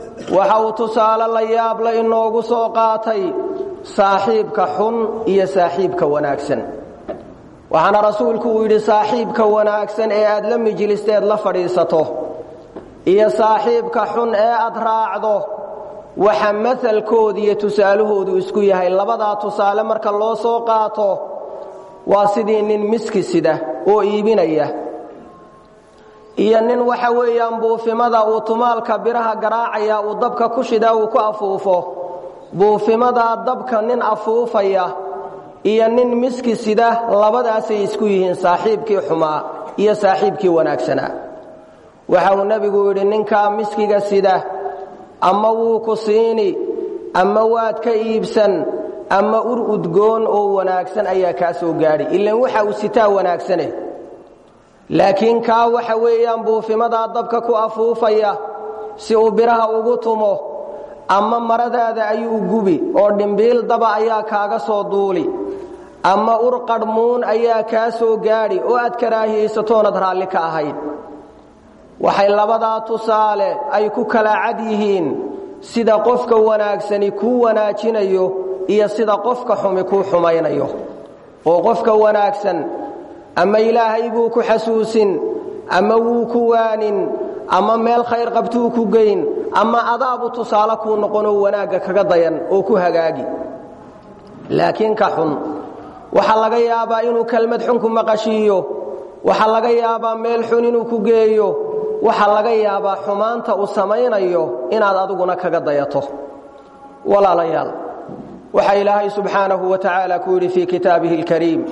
waxa uu tusaale la yaabla inoogu soo qaatay saaxiibka xun iyo saaxiibka wanaagsan waxaana rasuulku uu yidhi saaxiibka wanaagsan ee aad la mijlisteed la fadhiisato iyo saaxiibka xun ee aad raacdo waxa masalkooda iyo tusaalahoodu isku yahay labadaa tusaale marka loo soo qaato waa sidii nin miski sida oo iibinaya iyo nin waxa weeyaan buufimada uu tumaalka biraha garaacaya uu dabka ku shidaa uu ku afuufo buufimadaa dabka nin afuufaya iyo nin miski sida labadaasay isku yihiin saaxiibkii xumaa iyo saaxiibkii wanaagsanaa waxa uu nebigu yidhi ninkaa miskiga sida ama wuu ku siini ama waad ka iibsan ama ur udgoon oo wanaagsan ayaa kaa soo gaadhi ilan waxa uu sitaa wanaagsane laakiin kaa waxa weeyaan buufimadaa dabka ku afuufaya si uu biraha ugu tumo ama maradaada ayuu gubi oo dhimbiil daba ayaa kaaga soo duuli ama ur qadhmuun ayaa kaa soo gaadhi oo aad karaahiyaysatoonad raalli ka ahayd waxay labadaa tusaale ay ku kala cad yihiin sida qofka wanaagsani kuu wanaajinayo iyo sida qofka xumi kuu xumaynayo oo qofka wanaagsan ama ilaahay buu ku xasuusin ama wuu ku waanin ama meel khayr qabtuu ku geyn ama adaabu tusaale kuu noqonoo wanaagga kaga dayan oo ku hagaagi laakiin ka xun waxaa laga yaabaa inuu kelmad xun ku maqashiiyo waxaa laga yaabaa meel xun inuu ku geeyo waxaa laga yaabaa xumaanta uu samaynayo inaad adiguna kaga dayato walaalayaal waxaa ilaahay subxaanahu wa tacaala ku yidhi fii kitaabihi اlkariim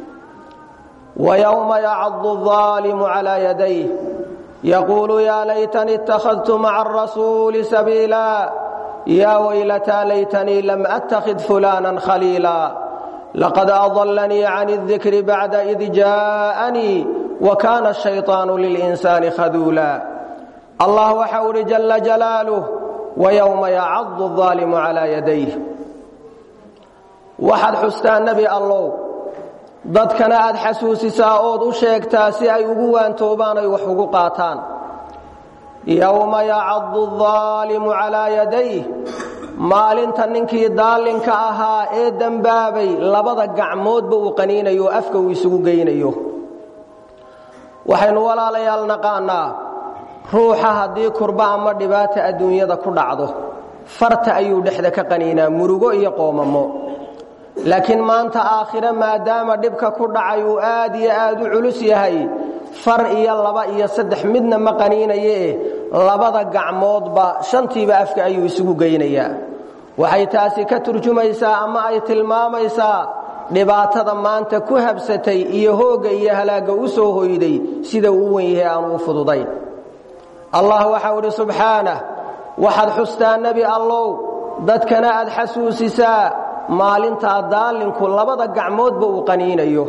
ويوم يعض الظالم على يديه يقول يا ليتني اتخذت مع الرسول سبيلا يا ويلتى ليتني لم أتخذ فلانا خليلا لقد أضلني عن الذكر بعد إذ جاءني وكان الشيطان للإنسان خذولا الله وحول جل جلاله ويوم يعض الظالم على يديه waxaad xustaa nebi allow dadkana aad xasuusisaa ood u sheegtaa si ay ugu waantoobaan ay wax ugu qaataan yowma yacadu aldaalimu calaa yadayh maalinta ninkii daallinka ahaa ee dembaabay labada gacmoodba uu qaniinayo oo afka uu isugu geynayo waxaynu walaalayaal naqaanaa ruuxa haddii kurba ama dhibaata adduunyada ku dhacdo farta ayuu dhexda ka qaniinaa murugo iyo qoomamo laakiin maanta aakhire maadaama dhibka ku dhacay uu aad iyo aad u culus yahay far iyo laba iyo saddex midna ma qaniinayee labada gacmoodba shantiiba afka ayuu isugu geynayaa waxay taasi ka turjumaysaa ama ay tilmaamaysaa dhibaatada maanta ku habsatay iyo hoogga iyo halaagga u soo hoyday sida uu wen yahay aanu u fududayn allah waxau idhi subxaanah waxaad xustaa nebi allow dadkana aad xasuusisaa maalintaa daalinku labada gacmoodba uu qaniinayo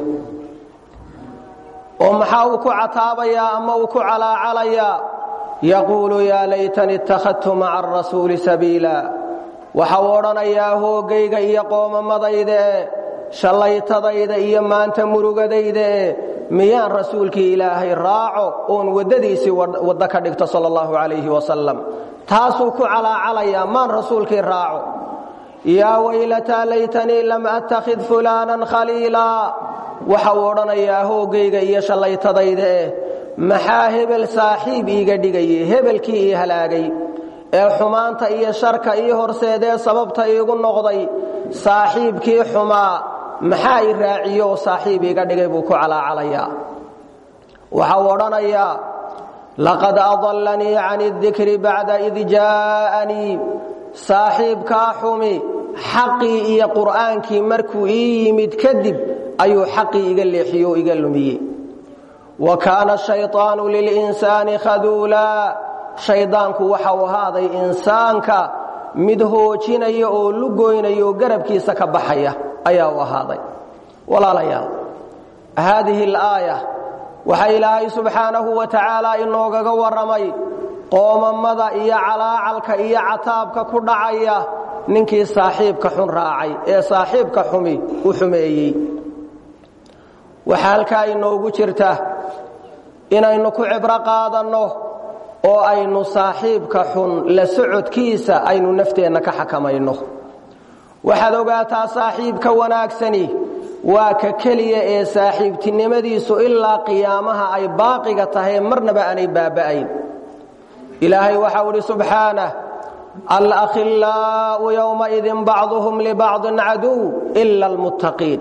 oo maxaa uu ku cataabayaa ama uu ku calaacalayaa yaquulu yaa laytani ittakhadtu maca arasuuli sabiila waxa uu odhanayaa hoogayga iyo qoomamadaydae shallaytadayda iyo maanta murugadaydae miyaan rasuulkii ilaahay raaco oon waddadiisii waddo ka dhigto sala allahu calayhi wasalam taasuu ku calaacalayaa maan rasuulkii raaco yaa waylataa laytanii lam attakhid fulaanan khaliilaa waxa uu odhanayaa hoogayga iyo shallaytadayda eh maxaa hebel saaxiib iiga dhigayey hebelkii ii halaagay ee xumaanta iyo sharka ii horseedee sababta iigu noqday saaxiibkii xumaa maxaa i raaciyo oo saaxiib iiga dhigay buu ku calaacalayaa waxa uu odhanayaa laqad adallanii can اdikri bacda id jaa'anii saaxiibkaa xumi xaqii iyo qur'aankii markuu ii yimid kadib ayuu xaqii iga leexiye oo iga lumiyey wa kaana shayطaanu lilinsaani khaduulaa shaydaanku waxa uu ahaaday insaanka mid hoojinaya oo lugoynaya oo garabkiisa ka baxaya ayaa u ahaaday walaalayaal haadihi alaaya waxaa ilaahay subxaanahu wa tacaala inoogaga warramay qoomamada iyo calaacalka iyo cataabka ku dhacaya ninkii saaxiibka xun raacay ee saaxiibka xumi u xumeeyey waxaa halkaa inoogu jirta inaynu ku cibro qaadanno oo aynu saaxiibka xun la socodkiisa aynu nafteenna ka xakamayno waxaad ogaataa saaxiibka wanaagsani waa ka keliya ee saaxiibtinimadiisu ilaa qiyaamaha ay baaqiga tahay marnaba aanay baaba'ayn ilaahay waxau idhi subxaanah alakhillaa'u yowmaidin bacduhum libacdin caduw ila almuttaqiin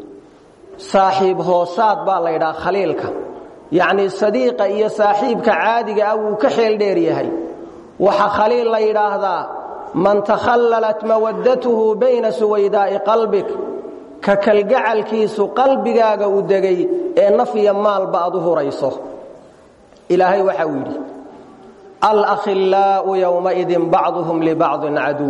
saaxiib hoosaad baa la ydhaha khaliilka yacnii sadiiqa iyo saaxiibka caadiga ah wuu ka xeel dheer yahay waxa khaliil la yidhaahdaa man takhallalat mawaddatuhu bayna suwaydaa'i qalbik ka kalgacalkiisu qalbigaaga u degay ee naf iyo maalba aad u hurayso ilaahay waxa uu yidhi alakhillaa'u yowmaidin bacduhum libacdin caduw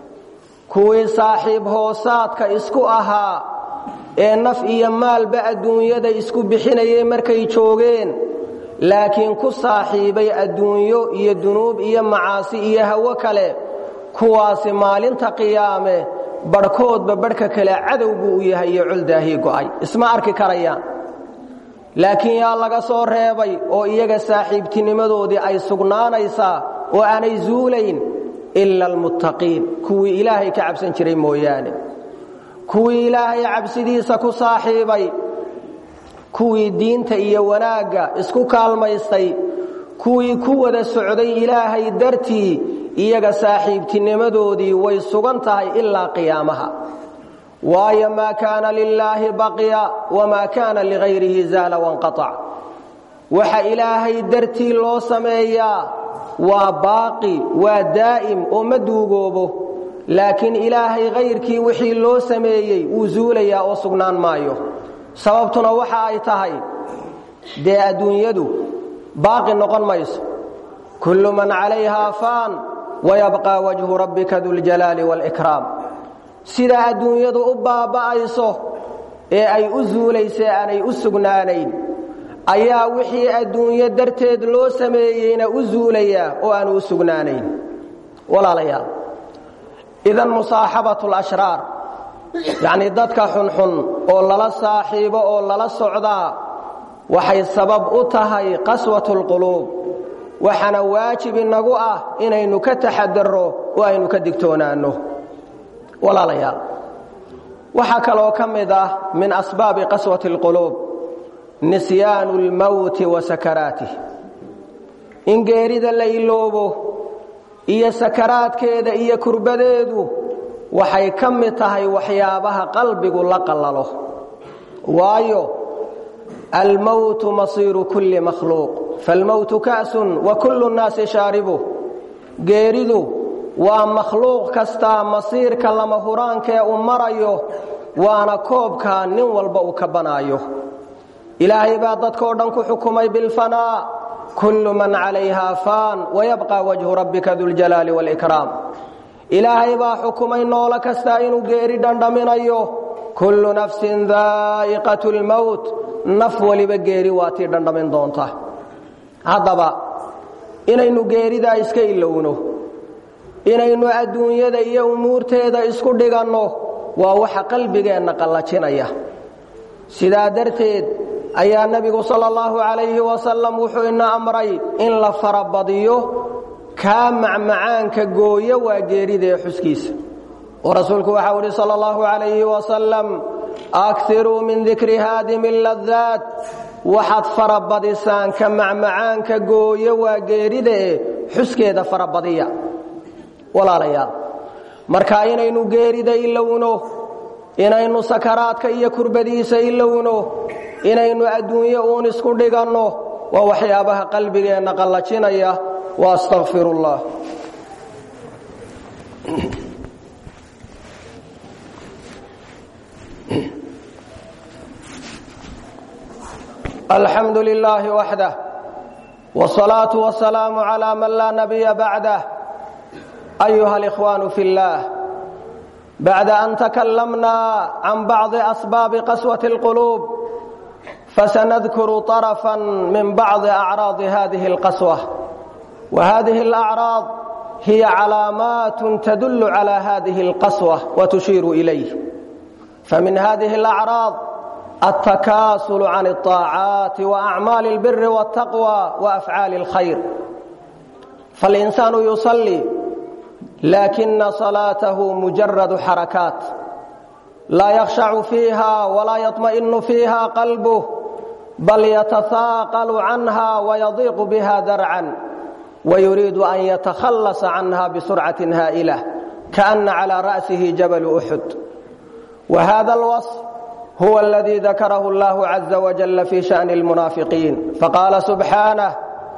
kuwii saaxiib hoosaadka isku ahaa ee naf iyo maalba adduunyada isku bixinayay markay joogeen laakiin ku saaxiibay adduunyo iyo dunuub iyo macaasi iyo hawo kale kuwaasi maalinta qiyaame barhkoodba barhka kale cadow buu u yahay iyo coldaahii go'ay isma arki karayaan laakiin yaa laga soo reebay oo iyaga saaxiibtinimadoodii ay sugnaanaysaa oo aanay zuulayn ila almuttaqiin kuwii ilaahay ka cabsan jiray mooyaane kuwii ilaahay cabsidiisa ku saaxiibay kuwii diinta iyo wanaagga isku kaalmaystay kuwii ku wada socday ilaahay dartii iyaga saaxiibtinimadoodii way sugan tahay ilaa qiyaamaha waayo maa kaana lilaahi baqya wamaa kaana ligayrihi zaala wanqaac waxa ilaahay dartii loo sameeyaa waa baaqi waa daa'im oo ma duugoobo laakiin ilaahay kayrkii wixii loo sameeyey wuu zuulayaa oo sugnaan maayo sababtuna waxa ay tahay dee adduunyadu baaqi noqon mayso kullu man calayhaa faan wayabqaa wajhu rabbika duljalaali wاlkraam sida adduunyadu u baaba'ayso ee ay u zuulaysa aanay u sugnaanayn ayaa wixii adduunyo darteed loo sameeyeyna u zuulayaa oo aanu u sugnaanayn walaalayaal idan musaaxabat lashraar yacnii dadka xunxun oo lala saaxiibo oo lala socdaa waxay sabab u tahay qaswat lquluub waxaana waajib inagu ah inaynu ka taxadarro oo aynu ka digtoonaanno walaalayaal waxaa kaloo ka mid ah min asbaabi qaswati اlquluub nisyaanu اlmowti wa sakaraatih in geerida la iloobo iyo sakaraadkeeda iyo kurbadeedu waxay ka mid tahay waxyaabaha qalbigu la qallalo waayo almowtu masiiru kulli makhluuq falmowtu ka'sun wa kullu nnaasi shaaribuh geeridu waa makhluuq kastaa masiirka lama huraankee uu marayo waana koobkaa nin walba uu ka banaayo ilaahay baa dadkoo dhan ku xukumay bilfanaa kullu man calayhaa faan wayabqa wajhu rabbika duljalaali wاlkraam ilaahay baa xukumay noolo kastaa inuu geeri dhandhaminayo kullu nafsin daa'iqat lmowt naf waliba geeri waa tii dhandhamin doonta haddaba inaynu geeridaa iska ilowno inaynu adduunyada iyo umuurteeda isku dhiganno waa waxa qalbigeenna qallajinaya sidaa darteed ayaa nebigu sala allahu calayhi wasalam wuxuu ina amray in la farabadiyo kaa macmacaanka gooyo waa geerida ee xuskiisa oo rasuulku waxau idhi sala allahu calayhi wasalam akiruu min dikri haadimi ladaat waxaad farabadisaan ka macmacaanka gooyo waa geerida ee xuskeeda farabadiya walaalayaal marka inaynu geerida ilowno inaynu sakaraadka iyo kurbadiisa ilowno inaynu adduunyo uun isku dhiganno waa waxyaabaha qalbigeenna qallajinaya wa astaqfir ullah alxamdu lilaahi waxdah wsalaatu wasalaamu calaa man laa nabiya bacdah ayuha alikhwaanu fi اllah bacda an takalamna can bacdi asbaabi qaswati اlquluub fasanadkuru طarafا min bacdi acraadi hadihi اlqaswa wahadihi اlacraad hiya calaamaat tadul cala hadihi اlqaswa watushiiru ilayh famin hadihi اlacraad التكاسل عن الطاعات وأعمال البر والتقوى وأفعال الخير faاlinsaanu yusallii laakina salaatahu mujaradu xarakaat laa yakhshacu fiiha walaa yaطma'inu fiiha qalbuh bal yatahaaqalu canha wayadiiqu biha darcan wayuriidu an yatakhallasa canha bisurcatin haa'ila kaana calى ra'sihi jabalu uxud wahada alwaصf huwa aladii dakarahu اllahu caza wajala fi sha'ni اlmunaafiqiin faqaala subxaanah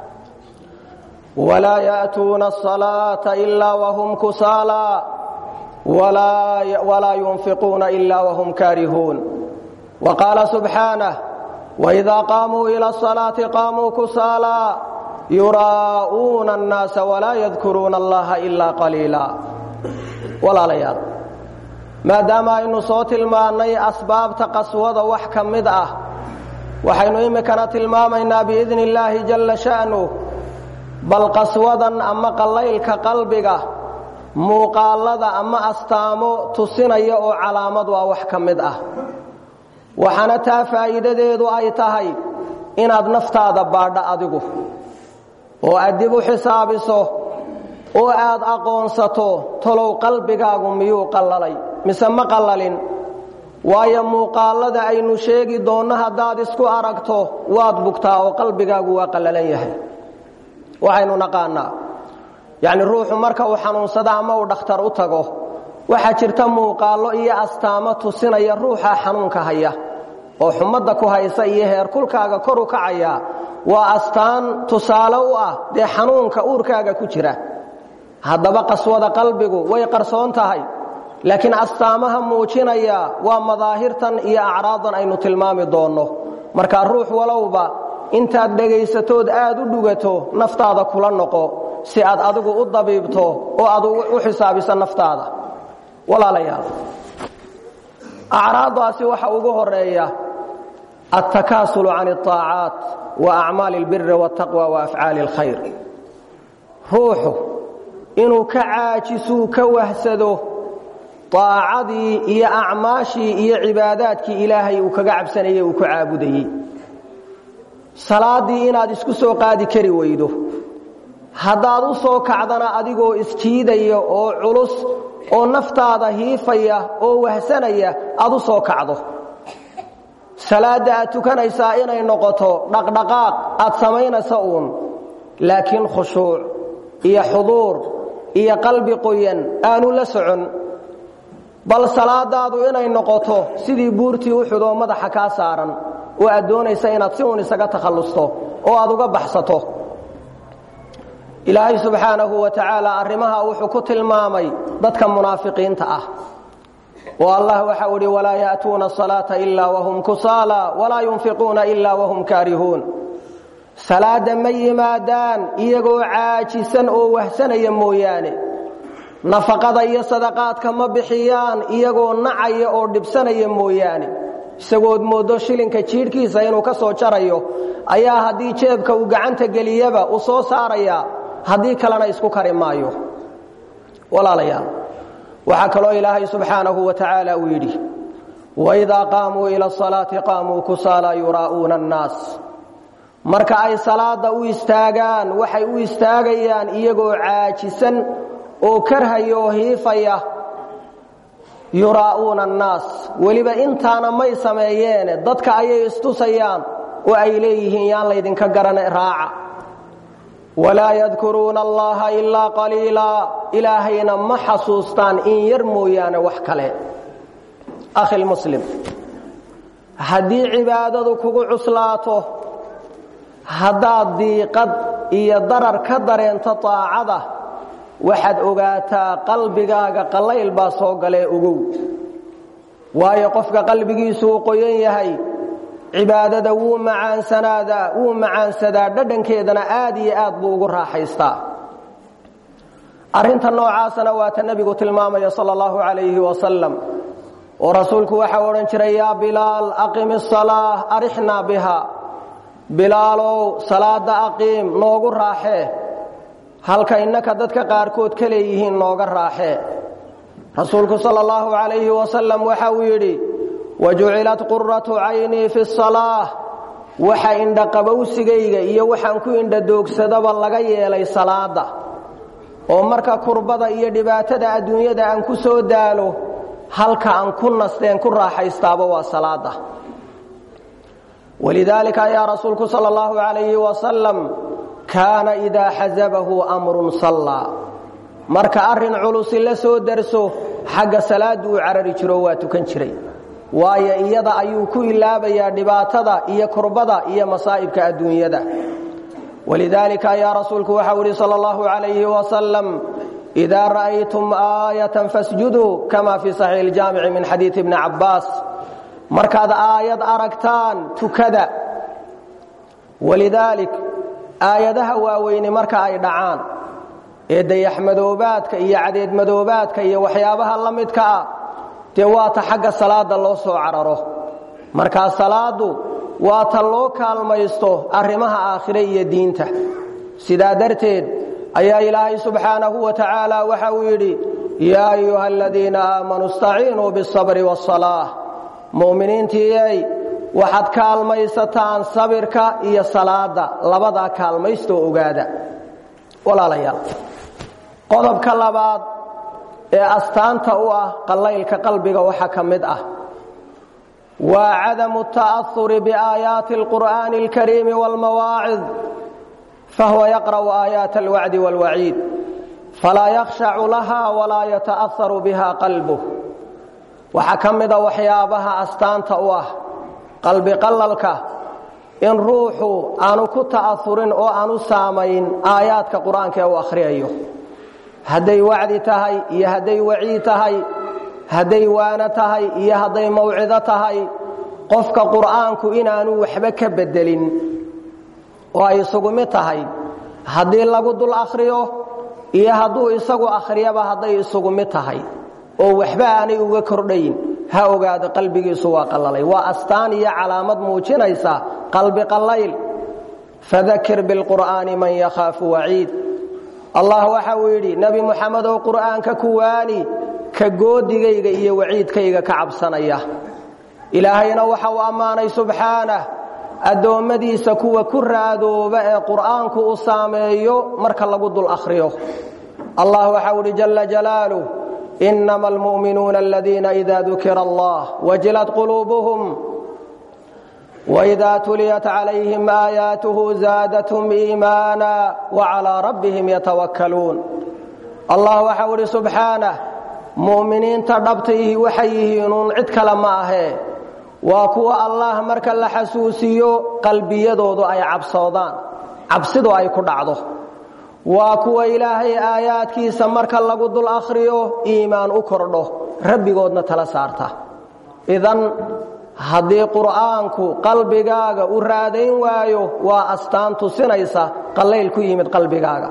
wlaa ya'tuuna الصalaaةa ila whm kusaala walaa yunfiquuna ila whm kaarihuun waqaala subxaanah wإida qaamuu ilى الصalaaةi qaamuu kusaala yuraa'uuna الnaasa walaa yadkuruuna allaha ila qaliila walaalayaal maadaama aynu soo tilmaannay asbaabta qaswada wax ka mid ah waxaynu imikana tilmaamaynaa biidni illaahi jalla sha'nuh bal qaswadan ama qallaylka qalbiga muuqaallada ama astaamo tusinaya oo calaamad waa wax ka mid ah waxaana taa faa'iidadeedu ay tahay inaad naftaada baadho adigu oo aad dib u xisaabiso oo aad aqoonsato tolow qalbigaagu miyuu qallalay mise ma qallalin waayo muuqaallada aynu sheegi doonno haddaad isku aragto waad bugtaa oo qalbigaagu waa qallalan yahay waxaynu naqaanaa yacni ruuxu marka uu xanuunsado ama uu dhakhtar u tago waxaa jirta muuqaallo iyo astaamo tusinaya ruuxa xanuunka haya oo xumadda ku haysa iyo heerkulkaaga kor u kacaya waa astaan tusaale u ah dee xanuunka uurkaaga ku jira haddaba qaswada qalbigu way qarsoon tahay laakiin astaamaha muujinaya waa madaahirtan iyo acraadan aynu tilmaami doonno markaa ruux walowba intaad dhegaysatood aad u dhugato naftaada kula noqo si aad adigu u dabiibto oo aad u xisaabiso naftaada walaalayaal acraadaasi waxa ugu horeeya altakaasulu can اطaacaat wa acmaali اlbiri wاtaqwa wa afcaali اlkhayr ruuxu inuu ka caajisuu ka wahsado aacadii iyo acmaashii iyo cibaadaadkii ilaahay uu kaga cabsanayey uu ku caabudayey salaaddii inaad isku soo qaadi kari weydo haddaad u soo kacdana adigoo isjiidaya oo culus oo naftaada hiifaya oo wahsanaya aad u soo kacdo salaadda aad tukanaysaa inay noqoto dhaqdhaqaaq aad samaynaysa uun laakiin khushuuc iyo xuduur iyo qalbi qoyan aanu la socon bal salaadaadu inay noqoto sidii buurtii uxud oo madaxa kaa saaran oo aad doonaysa inaad si uun isaga takhallusto oo aad uga baxsato ilaahay subxaanahu wa tacaala arrimaha wuxuu ku tilmaamay dadka munaafiqiinta ah oo allah waxa uu idhi walaa ya'tuuna asalaata ilaa wahum kusaala walaa yunfiquuna ilaa wahum kaarihuun salaadda ma yimaadaan iyagoo caajisan oo wahsanaya mooyaane nafaqada iyo sadaqaadka ma bixiyaan iyagoo nacaya oo dhibsanaya mooyaane isagood mooddo shilinka jiidhkiisa inuu ka soo jarayo ayaa haddii jeebka uu gacanta geliyaba uu soo saarayaa haddii kalena isku kari maayo walaalayaal waxaa kaloo ilaahay subxaanahu wa tacaala uu yidhi waidaa qaamuu ila asalaati qaamuu kusaala yuraa'uuna annaas marka ay salaadda u istaagaan waxay u istaagayaan iyagoo caajisan oo karhaya oo hiifaya yuraa'uuna annaas weliba intaana may sameeyeene dadka ayay istusayaan oo ay leeyihiin yaan laydinka garana raaca walaa yadkuruuna allaha ilaa qaliilaa ilaahayna ma xasuustaan in yar mooyaane wax kale akhilmuslim haddii cibaadadu kugu cuslaato haddaad diiqad iyo darar ka dareento taacada waxaad ogaataa qalbigaaga qallayl baa soo galee ogow waayo qofka qalbigiisu uu qoyan yahay cibaadada wuu macaansanadaa wuu macaansadaa dhadhankeedana aad iyo aad buu ugu raaxaystaa arrinta noocaasana waa ta nebigu tilmaamaya sala allahu calayhi wasalam oo rasuulku waxau odhan jiray yaa bilaal aqim isalaa arixnaa biha bilaalow salaada aqiim noogu raaxee halka innaka dadka qaarkood ka leeyihiin nooga raaxee rasuulku sala allahu calayhi wasalam waxa uu yidhi wajucilat quratu caynii fi salaah waxa indhaqabowsigayga iyo waxaan ku indhadoogsadaba laga yeelay salaada oo marka kurbada iyo dhibaatada adduunyada aan ku soo daalo halka aan ku nasteen ku raaxaystaaba waa salaada walidaalika ayaa rasuulku sala allahu calayhi wasalam kaana idaa xasabahu amrun sallaa marka arrin culusi la soo darso xagga salaaddu uu carari jiro waa tukan jiray waayo iyada ayuu ku ilaabayaa dhibaatada iyo kurbada iyo masaa'ibka adduunyada walidaalika ayaa rasuulku waxau ihi sala allahu calayhi wasalam idaa ra'aytum aayatan fasjuduu kama fii saxiixi iljaamici min xadiidi ibni cabbaas markaad aayad aragtaan tukada walidaalik aayadaha waaweyni marka ay dhacaan ee dayaxmadoobaadka iyo cadeedmadoobaadka iyo waxyaabaha la midka ah dee waata xagga salaada loo soo cararo markaa salaadu waa ta loo kaalmaysto arrimaha aakhire iyo diinta sidaa darteed ayaa ilaahay subxaanahu wa tacaala waxa uu yidhi yaa ayuha aladiina aamanuu istaciinuu biاsabri waاsalaax mu'miniintiiyey waxaad kaalmaysataan sabirka iyo salaada labadaa kaalmaystoo ogaada walaalayaal qodobka labaad ee astaanta u ah qallaylka qalbiga waxaa ka mid ah waa cadamu ta'ahuri biaayaati alqur'aani alkariimi waalmawaacid fahuwa yaqra'u aayaat alwacdi waalwaciid falaa yakhshacu laha walaa yata'aharu biha qalbuh waxaa ka mida waxyaabaha astaanta u ah qalbi qallalka in ruuxu aanu ku ta'ahurin oo aanu saamayn aayaadka qur-aanka ee uu akhriyayo hadday wacdi tahay iyo hadday waciid tahay hadday waano tahay iyo hadday mawcido tahay qofka qur'aanku inaanu waxba ka bedelin oo ay isugu mid tahay haddii lagu dul akhriyo iyo hadduu isagu akhriyaba hadday isugu mid tahay oo waxba aanay uga kordhayn ha ogaado qalbigiisu waa qallalay waa astaan iyo calaamad muujinaysa qalbi qallayl fadakir bilqur'aani man yakhaafu waciid allah waxa uu yidhi nebi muxamed oo qur'aanka ku waani ka goodigayga iyo waciidkayga ka cabsanaya ilaahayna waxa uu ammaanay subxaanah addoommadiisa kuwa ku raadooba ee qur'aanku uu saameeyo marka lagu dul akhriyo allah waxau idhi jalla jalaaluh inama almu'minuuna aladiina ida dukira allah wajilat quluubuhum وإذا تليت عليهم آياته زادتهم إيمانا وعلى ربهم يتوكلون الله وحول سبحانه مؤمنين تربطيه وحيهنون عدك لما أهي وكوا الله مركا لحسوسيو قلبي يدودو أي عبصودان عبصدو أي كدعضو وكوا إلهي آيات كيسا مركا لقد الأخريو إيمان أكردو ربي قودنا تلسارته إذن haddii qur'aanku qalbigaaga u raadayn waayo waa astaan tusinaysa qallayl ku yimid qalbigaaga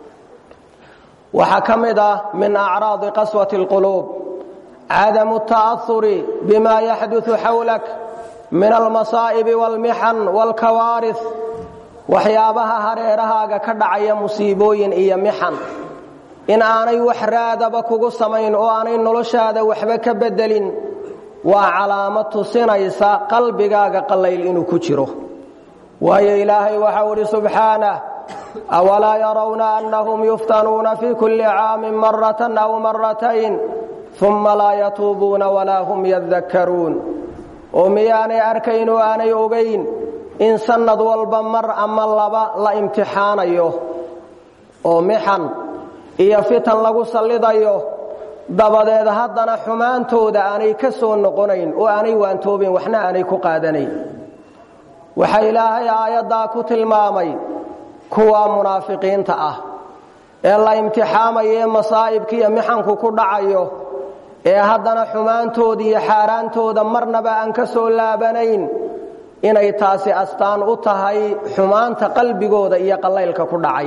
waxaa ka mid ah min acraadi qaswati اlquluub cadamu ta'ahuri bima yaxduثu xawlak min almasaa'ibi wاlmixan wاlkawaariث waxyaabaha hareerahaaga ka dhacaya musiibooyin iyo mixan in aanay wax raadaba kugu samayn oo aanay noloshaada waxba ka bedelin waa calaamad tusinaysa qalbigaaga qallayl inuu ku jiro waayo ilaahay waxau idhi subxaanah awalaa yarawna annahum yuftanuuna fii kulli caamin maratan aw maratayn uma laa yatuubuuna walaa hum yadakkaruun oo miyaanay arkayn oo aanay ogayn in sannad walba mar ama laba la imtixaanayo oo mixan iyo fitan lagu sallidayo dabadeed haddana xumaantooda aanay ka soo noqonayn oo aanay waantoobayn waxna aanay ku qaadanayn waxaa ilaahay aayaddaa ku tilmaamay kuwa munaafiqiinta ah ee la imtixaamayo ee masaa'ibka iyo mixanku ku dhacayo ee haddana xumaantooda iyo xaaraantooda marnaba aan ka soo laabanayn inay taasi astaan u tahay xumaanta qalbigooda iyo qallaylka ku dhacay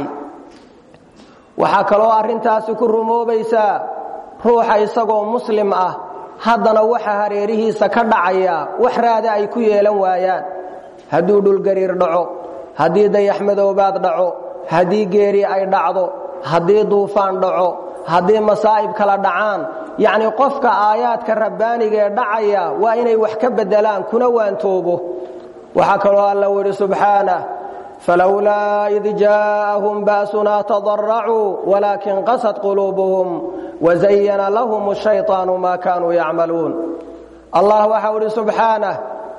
waxaa kaloo arrintaasi ku rumoobaysaa ruuxa isagoo muslim ah haddana waxa hareerihiisa ka dhacaya wax raada ay ku yeelan waayaan hadduu dhulgariir dhaco haddii dayaxmadoobaad dhaco haddii geeri ay dhacdo haddii duufaan dhaco haddii masaa'ib kala dhacaan yacnii qofka aayaadka rabbaaniga ee dhacaya waa inay wax ka beddelaan kuna waantoobo waxaa kaloo alla widhi subxaanah falowlaa id jaa'ahum ba'sunaa tadaracuu walaakin qasad quluubuhum wazayana lahum shayطaanu maa kaanuu yacmaluun allah waxau idhi subxaanah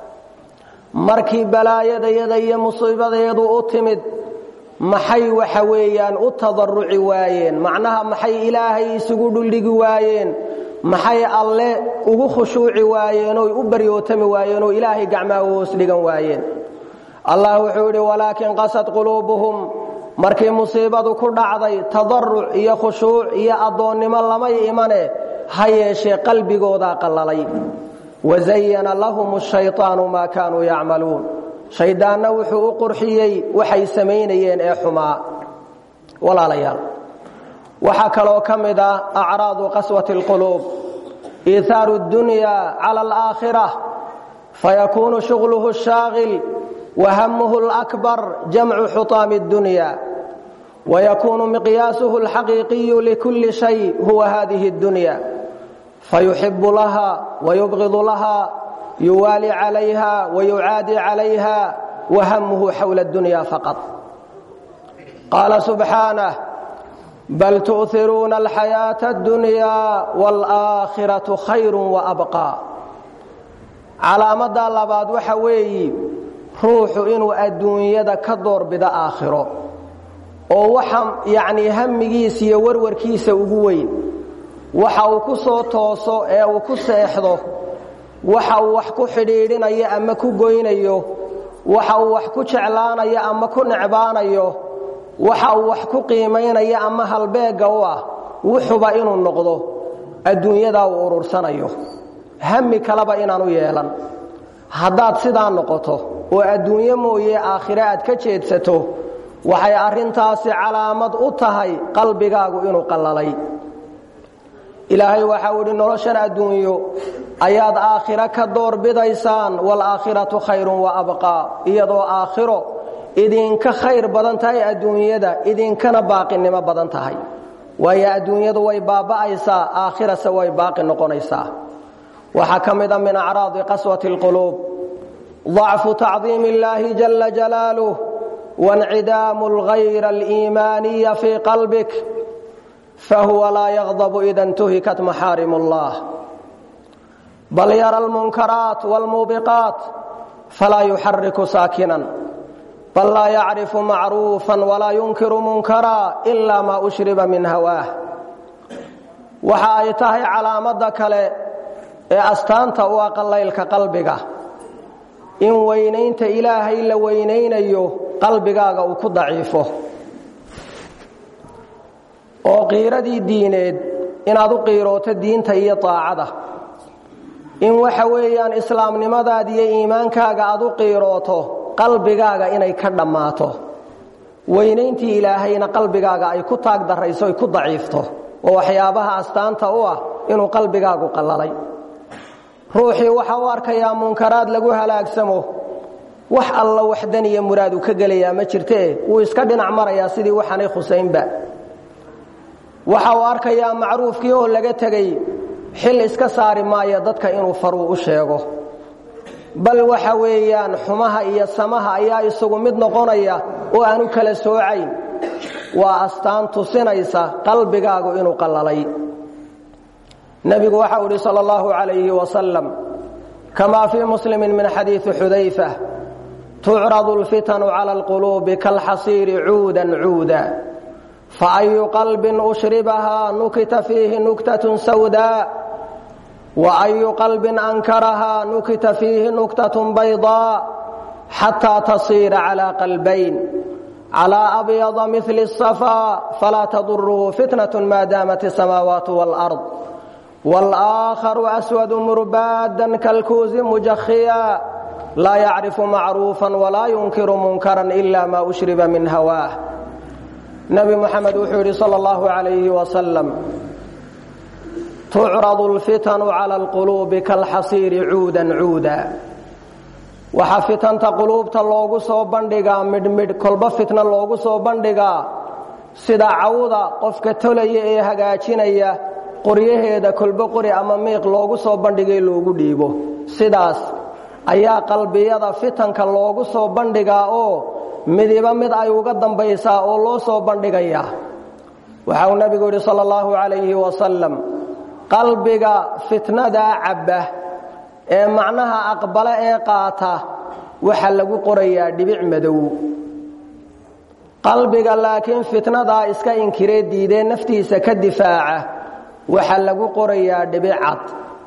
markii balaayadayada iyo musiibadeedu u timid maxay waxa weeyaan u tadaruci waayeen macnaha maxay ilaahay isugu dhuldhigi waayeen maxay alle ugu khushuuci waayeen oy u baryootami waayeen oo ilaahay gacmaha u hoos dhigan waayeen allah wuxuu yidhi walaakin qasad quluubuhum markii musiibadu ku dhacday tadaruc iyo khushuuc iyo addoonnimo lamay imane ha yeeshee qalbigoodaa qallalay wazayana lahum shayطaanu maa kaanuu yacmaluun shayddaanna wuxuu u qurxiyey waxay samaynayeen ee xumaa walaalayaal waxaa kaloo ka mid ah acraadu qaswati اlquluub iithaaru اddunya cala alaakhira fayakuunu shuغluhu shaagil wahamuhu اlakbar jamcu xuطaami اddunya wayakuunu miqyaasuhu اlxaqiiqiyu likulli shay huwa hadihi اddunya fayuxibu laha wayubgidu laha yuwaali calayha wayucaadi calayha wahamuhu xawla اddunya faqad qaala subxaanah bal tu'iruuna alxayaaةa اddunya wاlآakhiraةu khayr waabqى calaamadda labaad waxa weeyi ruuxu inuu adduunyada ka doorbido aakhiro oo waxa yacnii hamigiisa iyo warwarkiisa ugu weyn waxa uu ku soo tooso ee uu ku seexdo waxa uu wax ku xidhiidhinayo ama ku goynayo waxa uu wax ku jeclaanayo ama ku necbaanayo waxa uu wax ku qiimaynayo ama halbeegga u ah wuxuba inuu noqdo adduunyadaa uu urursanayo hami kaleba inaanu yeelan haddaad sidaa noqoto oo adduunyo mooye aakhire aad ka jeedsato waxay arrintaasi calaamad u tahay qalbigaagu inuu qallalay ilaahay waxau idhi noloshan adduunyo ayaad aakhiro ka doorbidaysaan waalaakhiratu khayrun wa abqaa iyadoo aakhiro idinka khayr badan tahay adduunyada idinkana baaqinimo badan tahay waayo adduunyadu way baaba'aysaa aakhirase way baaqi noqonaysaa waxaa ka mida min acraadi qaswati اlquluub ضacfu tacdiim اllaahi jala jalaaluh waاncidaamu اlghayra اliimaaniya fii qalbik fahuwa laa yaqdabu ida intuhikat maxaarim اllah bal yara almunkaraat wاlmuubiqaat falaa yuxariku saakinan bal laa yacrifu macruufa walaa yunkiru munkara ila ma ushriba min hawaah waxa ay tahay calaamadda kale ee astaanta u ah qallaylka qalbiga in weynaynta ilaahay la weynaynayo qalbigaaga uu ku daciifo oo qiiradii diineed inaad u qiirooto diinta iyo taacada in waxa weeyaan islaamnimadaada iyo iimaankaaga aad u qiirooto qalbigaaga inay ka dhammaato weynayntii ilaahayna qalbigaaga ay ku taag darayso ay ku daciifto oo waxyaabaha astaanta u ah inuu qalbigaagu qallalay ruuxii waxa u arkayaa munkaraad lagu halaagsamo wax alla waxdan iyo muraad uu ka gelayaa ma jirtee wuu iska dhinac marayaa sidii waxaanay khusaynba waxa uu arkayaa macruufkii oo laga tegey xil iska saari maayo dadka inuu faruu u sheego bal waxa weeyaan xumaha iyo samaha ayaa isagu mid noqonaya oo aanu kala soocayn waa astaan tusinaysa qalbigaagu inuu qallalay nebigu waxau idhi sal اllahu عalayhi wasalam kama fii muslimi min xadiiثi xudayfa tucradu اlfitanu clى اlquluubi kalxasiiri cuudan cuuda faayu qalbin ushribahaa nukita fiihi nuktaة sawda waayu qalbin ankarahaa nukita fiihi nuktaة bayضاء xataa tasiira calى qalbayn calى abyada mil الصafا falaa tadurhu fitnaة ma daamat الsamaawaat wاlأrض wاlآakharu aswad murbaaدا kalkuuzi mujakhiya laa yacrifu macruufa walaa yunkiru munkara ila ma ushriba min hawaah nebi moxamed wuxuu yidhi sal اllahu عalayhi wasalam tucradu اlfitanu calى اlquluubi kalxasiiri cuudan cuuda waxaa fitanta quluubta loogu soo bandhigaa midhmidh kolba fitna loogu soo bandhigaa sida cawda qofka tolaya ee hagaajinaya qoryaheeda kolbo qori ama miiq loogu soo bandhigay loogu dhiibo sidaas ayaa qalbiyada fitanka loogu soo bandhigaa oo midiba mid ay uga dambaysaa oo loo soo bandhigayaa waxa uu nebigu yidhi sala allahu calayhi wasalam qalbiga fitnadaa cabba ee macnaha aqbale ee qaata waxa lagu qorayaa dhibic madow qalbiga laakiin fitnadaa iska inkiree diidee naftiisa ka difaaca waxaa lagu qorayaa dhibic cad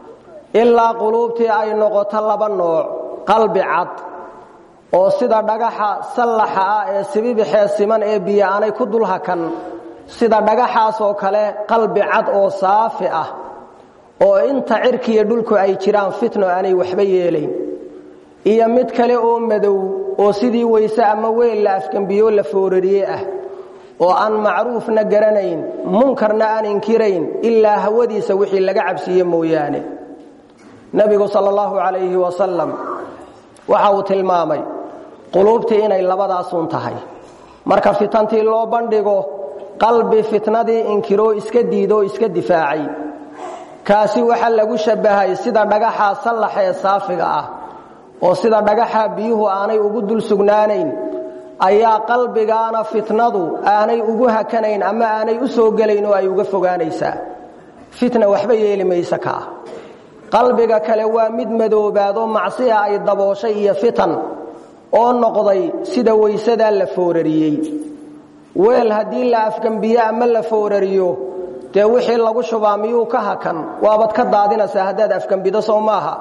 ilaa quluubtii ay noqoto laba nooc qalbi cad oo sida dhagaxa sallaxa ah ee sibibixee siman ee biyo aanay ku dul hakan sida dhagaxaasoo kale qalbi cad oo saafi ah oo inta cirkiiyo dhulku ay jiraan fitno aanay waxba yeelayn iyo mid kale oo madow oo sidii weyse ama weel la afgembiyo la foorariye ah oo aan macruufna garanayn munkarna aan inkirayn ilaa hawadiisa wixii laga cabsiiye mooyaane nebigu sal allahu calayhi wasalam waxa uu tilmaamay quluubtii inay labadaasun tahay marka fitantii loo bandhigo qalbi fitnadii inkiroo iska diidoo iska difaacay kaasi waxaa lagu shabbahay sida dhagaxaa sallax ee saafiga ah oo sida dhagaxa biyuhu aanay ugu dul sugnaanayn ayaa qalbigaana fitnadu aanay ugu hakanayn ama aanay u soo gelayn oo ay uga fogaanaysaa fitna waxba yeeli mayse kaa qalbiga kale waa mid madoobaadoo macsiya ay dabooshay iyo fitan oo noqday sida weysadaa la foorariyey weel haddii la afgembiyo ama la foorariyo dee wixii lagu shubaa miyuu ka hakan waabad ka daadinaysaa haddaad afgembido soo maaha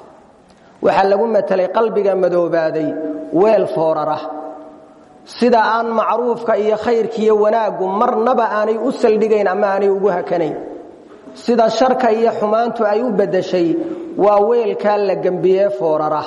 waxaa lagu matelay qalbiga madoobaaday weel foorara sida aan macruufka iyo khayrkiiyo wanaaggu marnaba aanay u saldhigayn ama aanay ugu hakanayn sida sharka iyo xumaantu ay u beddeshay waa weelkaa la gembiyee foorara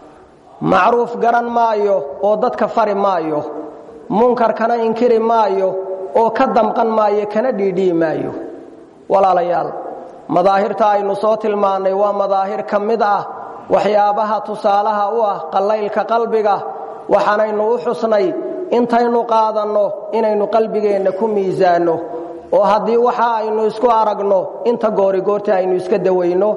macruuf garan maayo oo dadka fari maayo munkarkana inkiri maayo oo ka damqan maayo kana dhiidhii maayo walaalayaal madaahirta aynu soo tilmaannay waa madaahir ka mid ah waxyaabaha tusaalaha u ah qallaylka qalbiga waxaanaynu u xusnay intaynu qaadanno inaynu qalbigeenna ku miisaanno oo haddii waxa aynu isku aragno inta goorigoorta aynu iska dawayno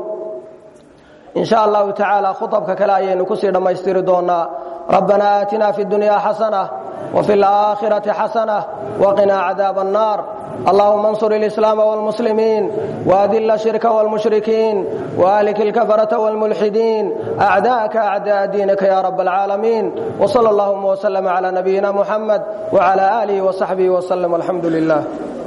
in sha allahu tacaala khuabka kale ayaynu kusii dhammaystiri doonaa rabbana aatina fi dunya xasana وفي الآخرة حسنة وقنا عذاب النار اللهم انصر الإسلام والمسلمين وأذل الشرك والمشركين وأهلك الكفرة والملحدين أعداءك أعداء دينك يا رب العالمين وصلى اللهم وسلم على نبينا محمد وعلى آله وصحبه وسلم والحمد لله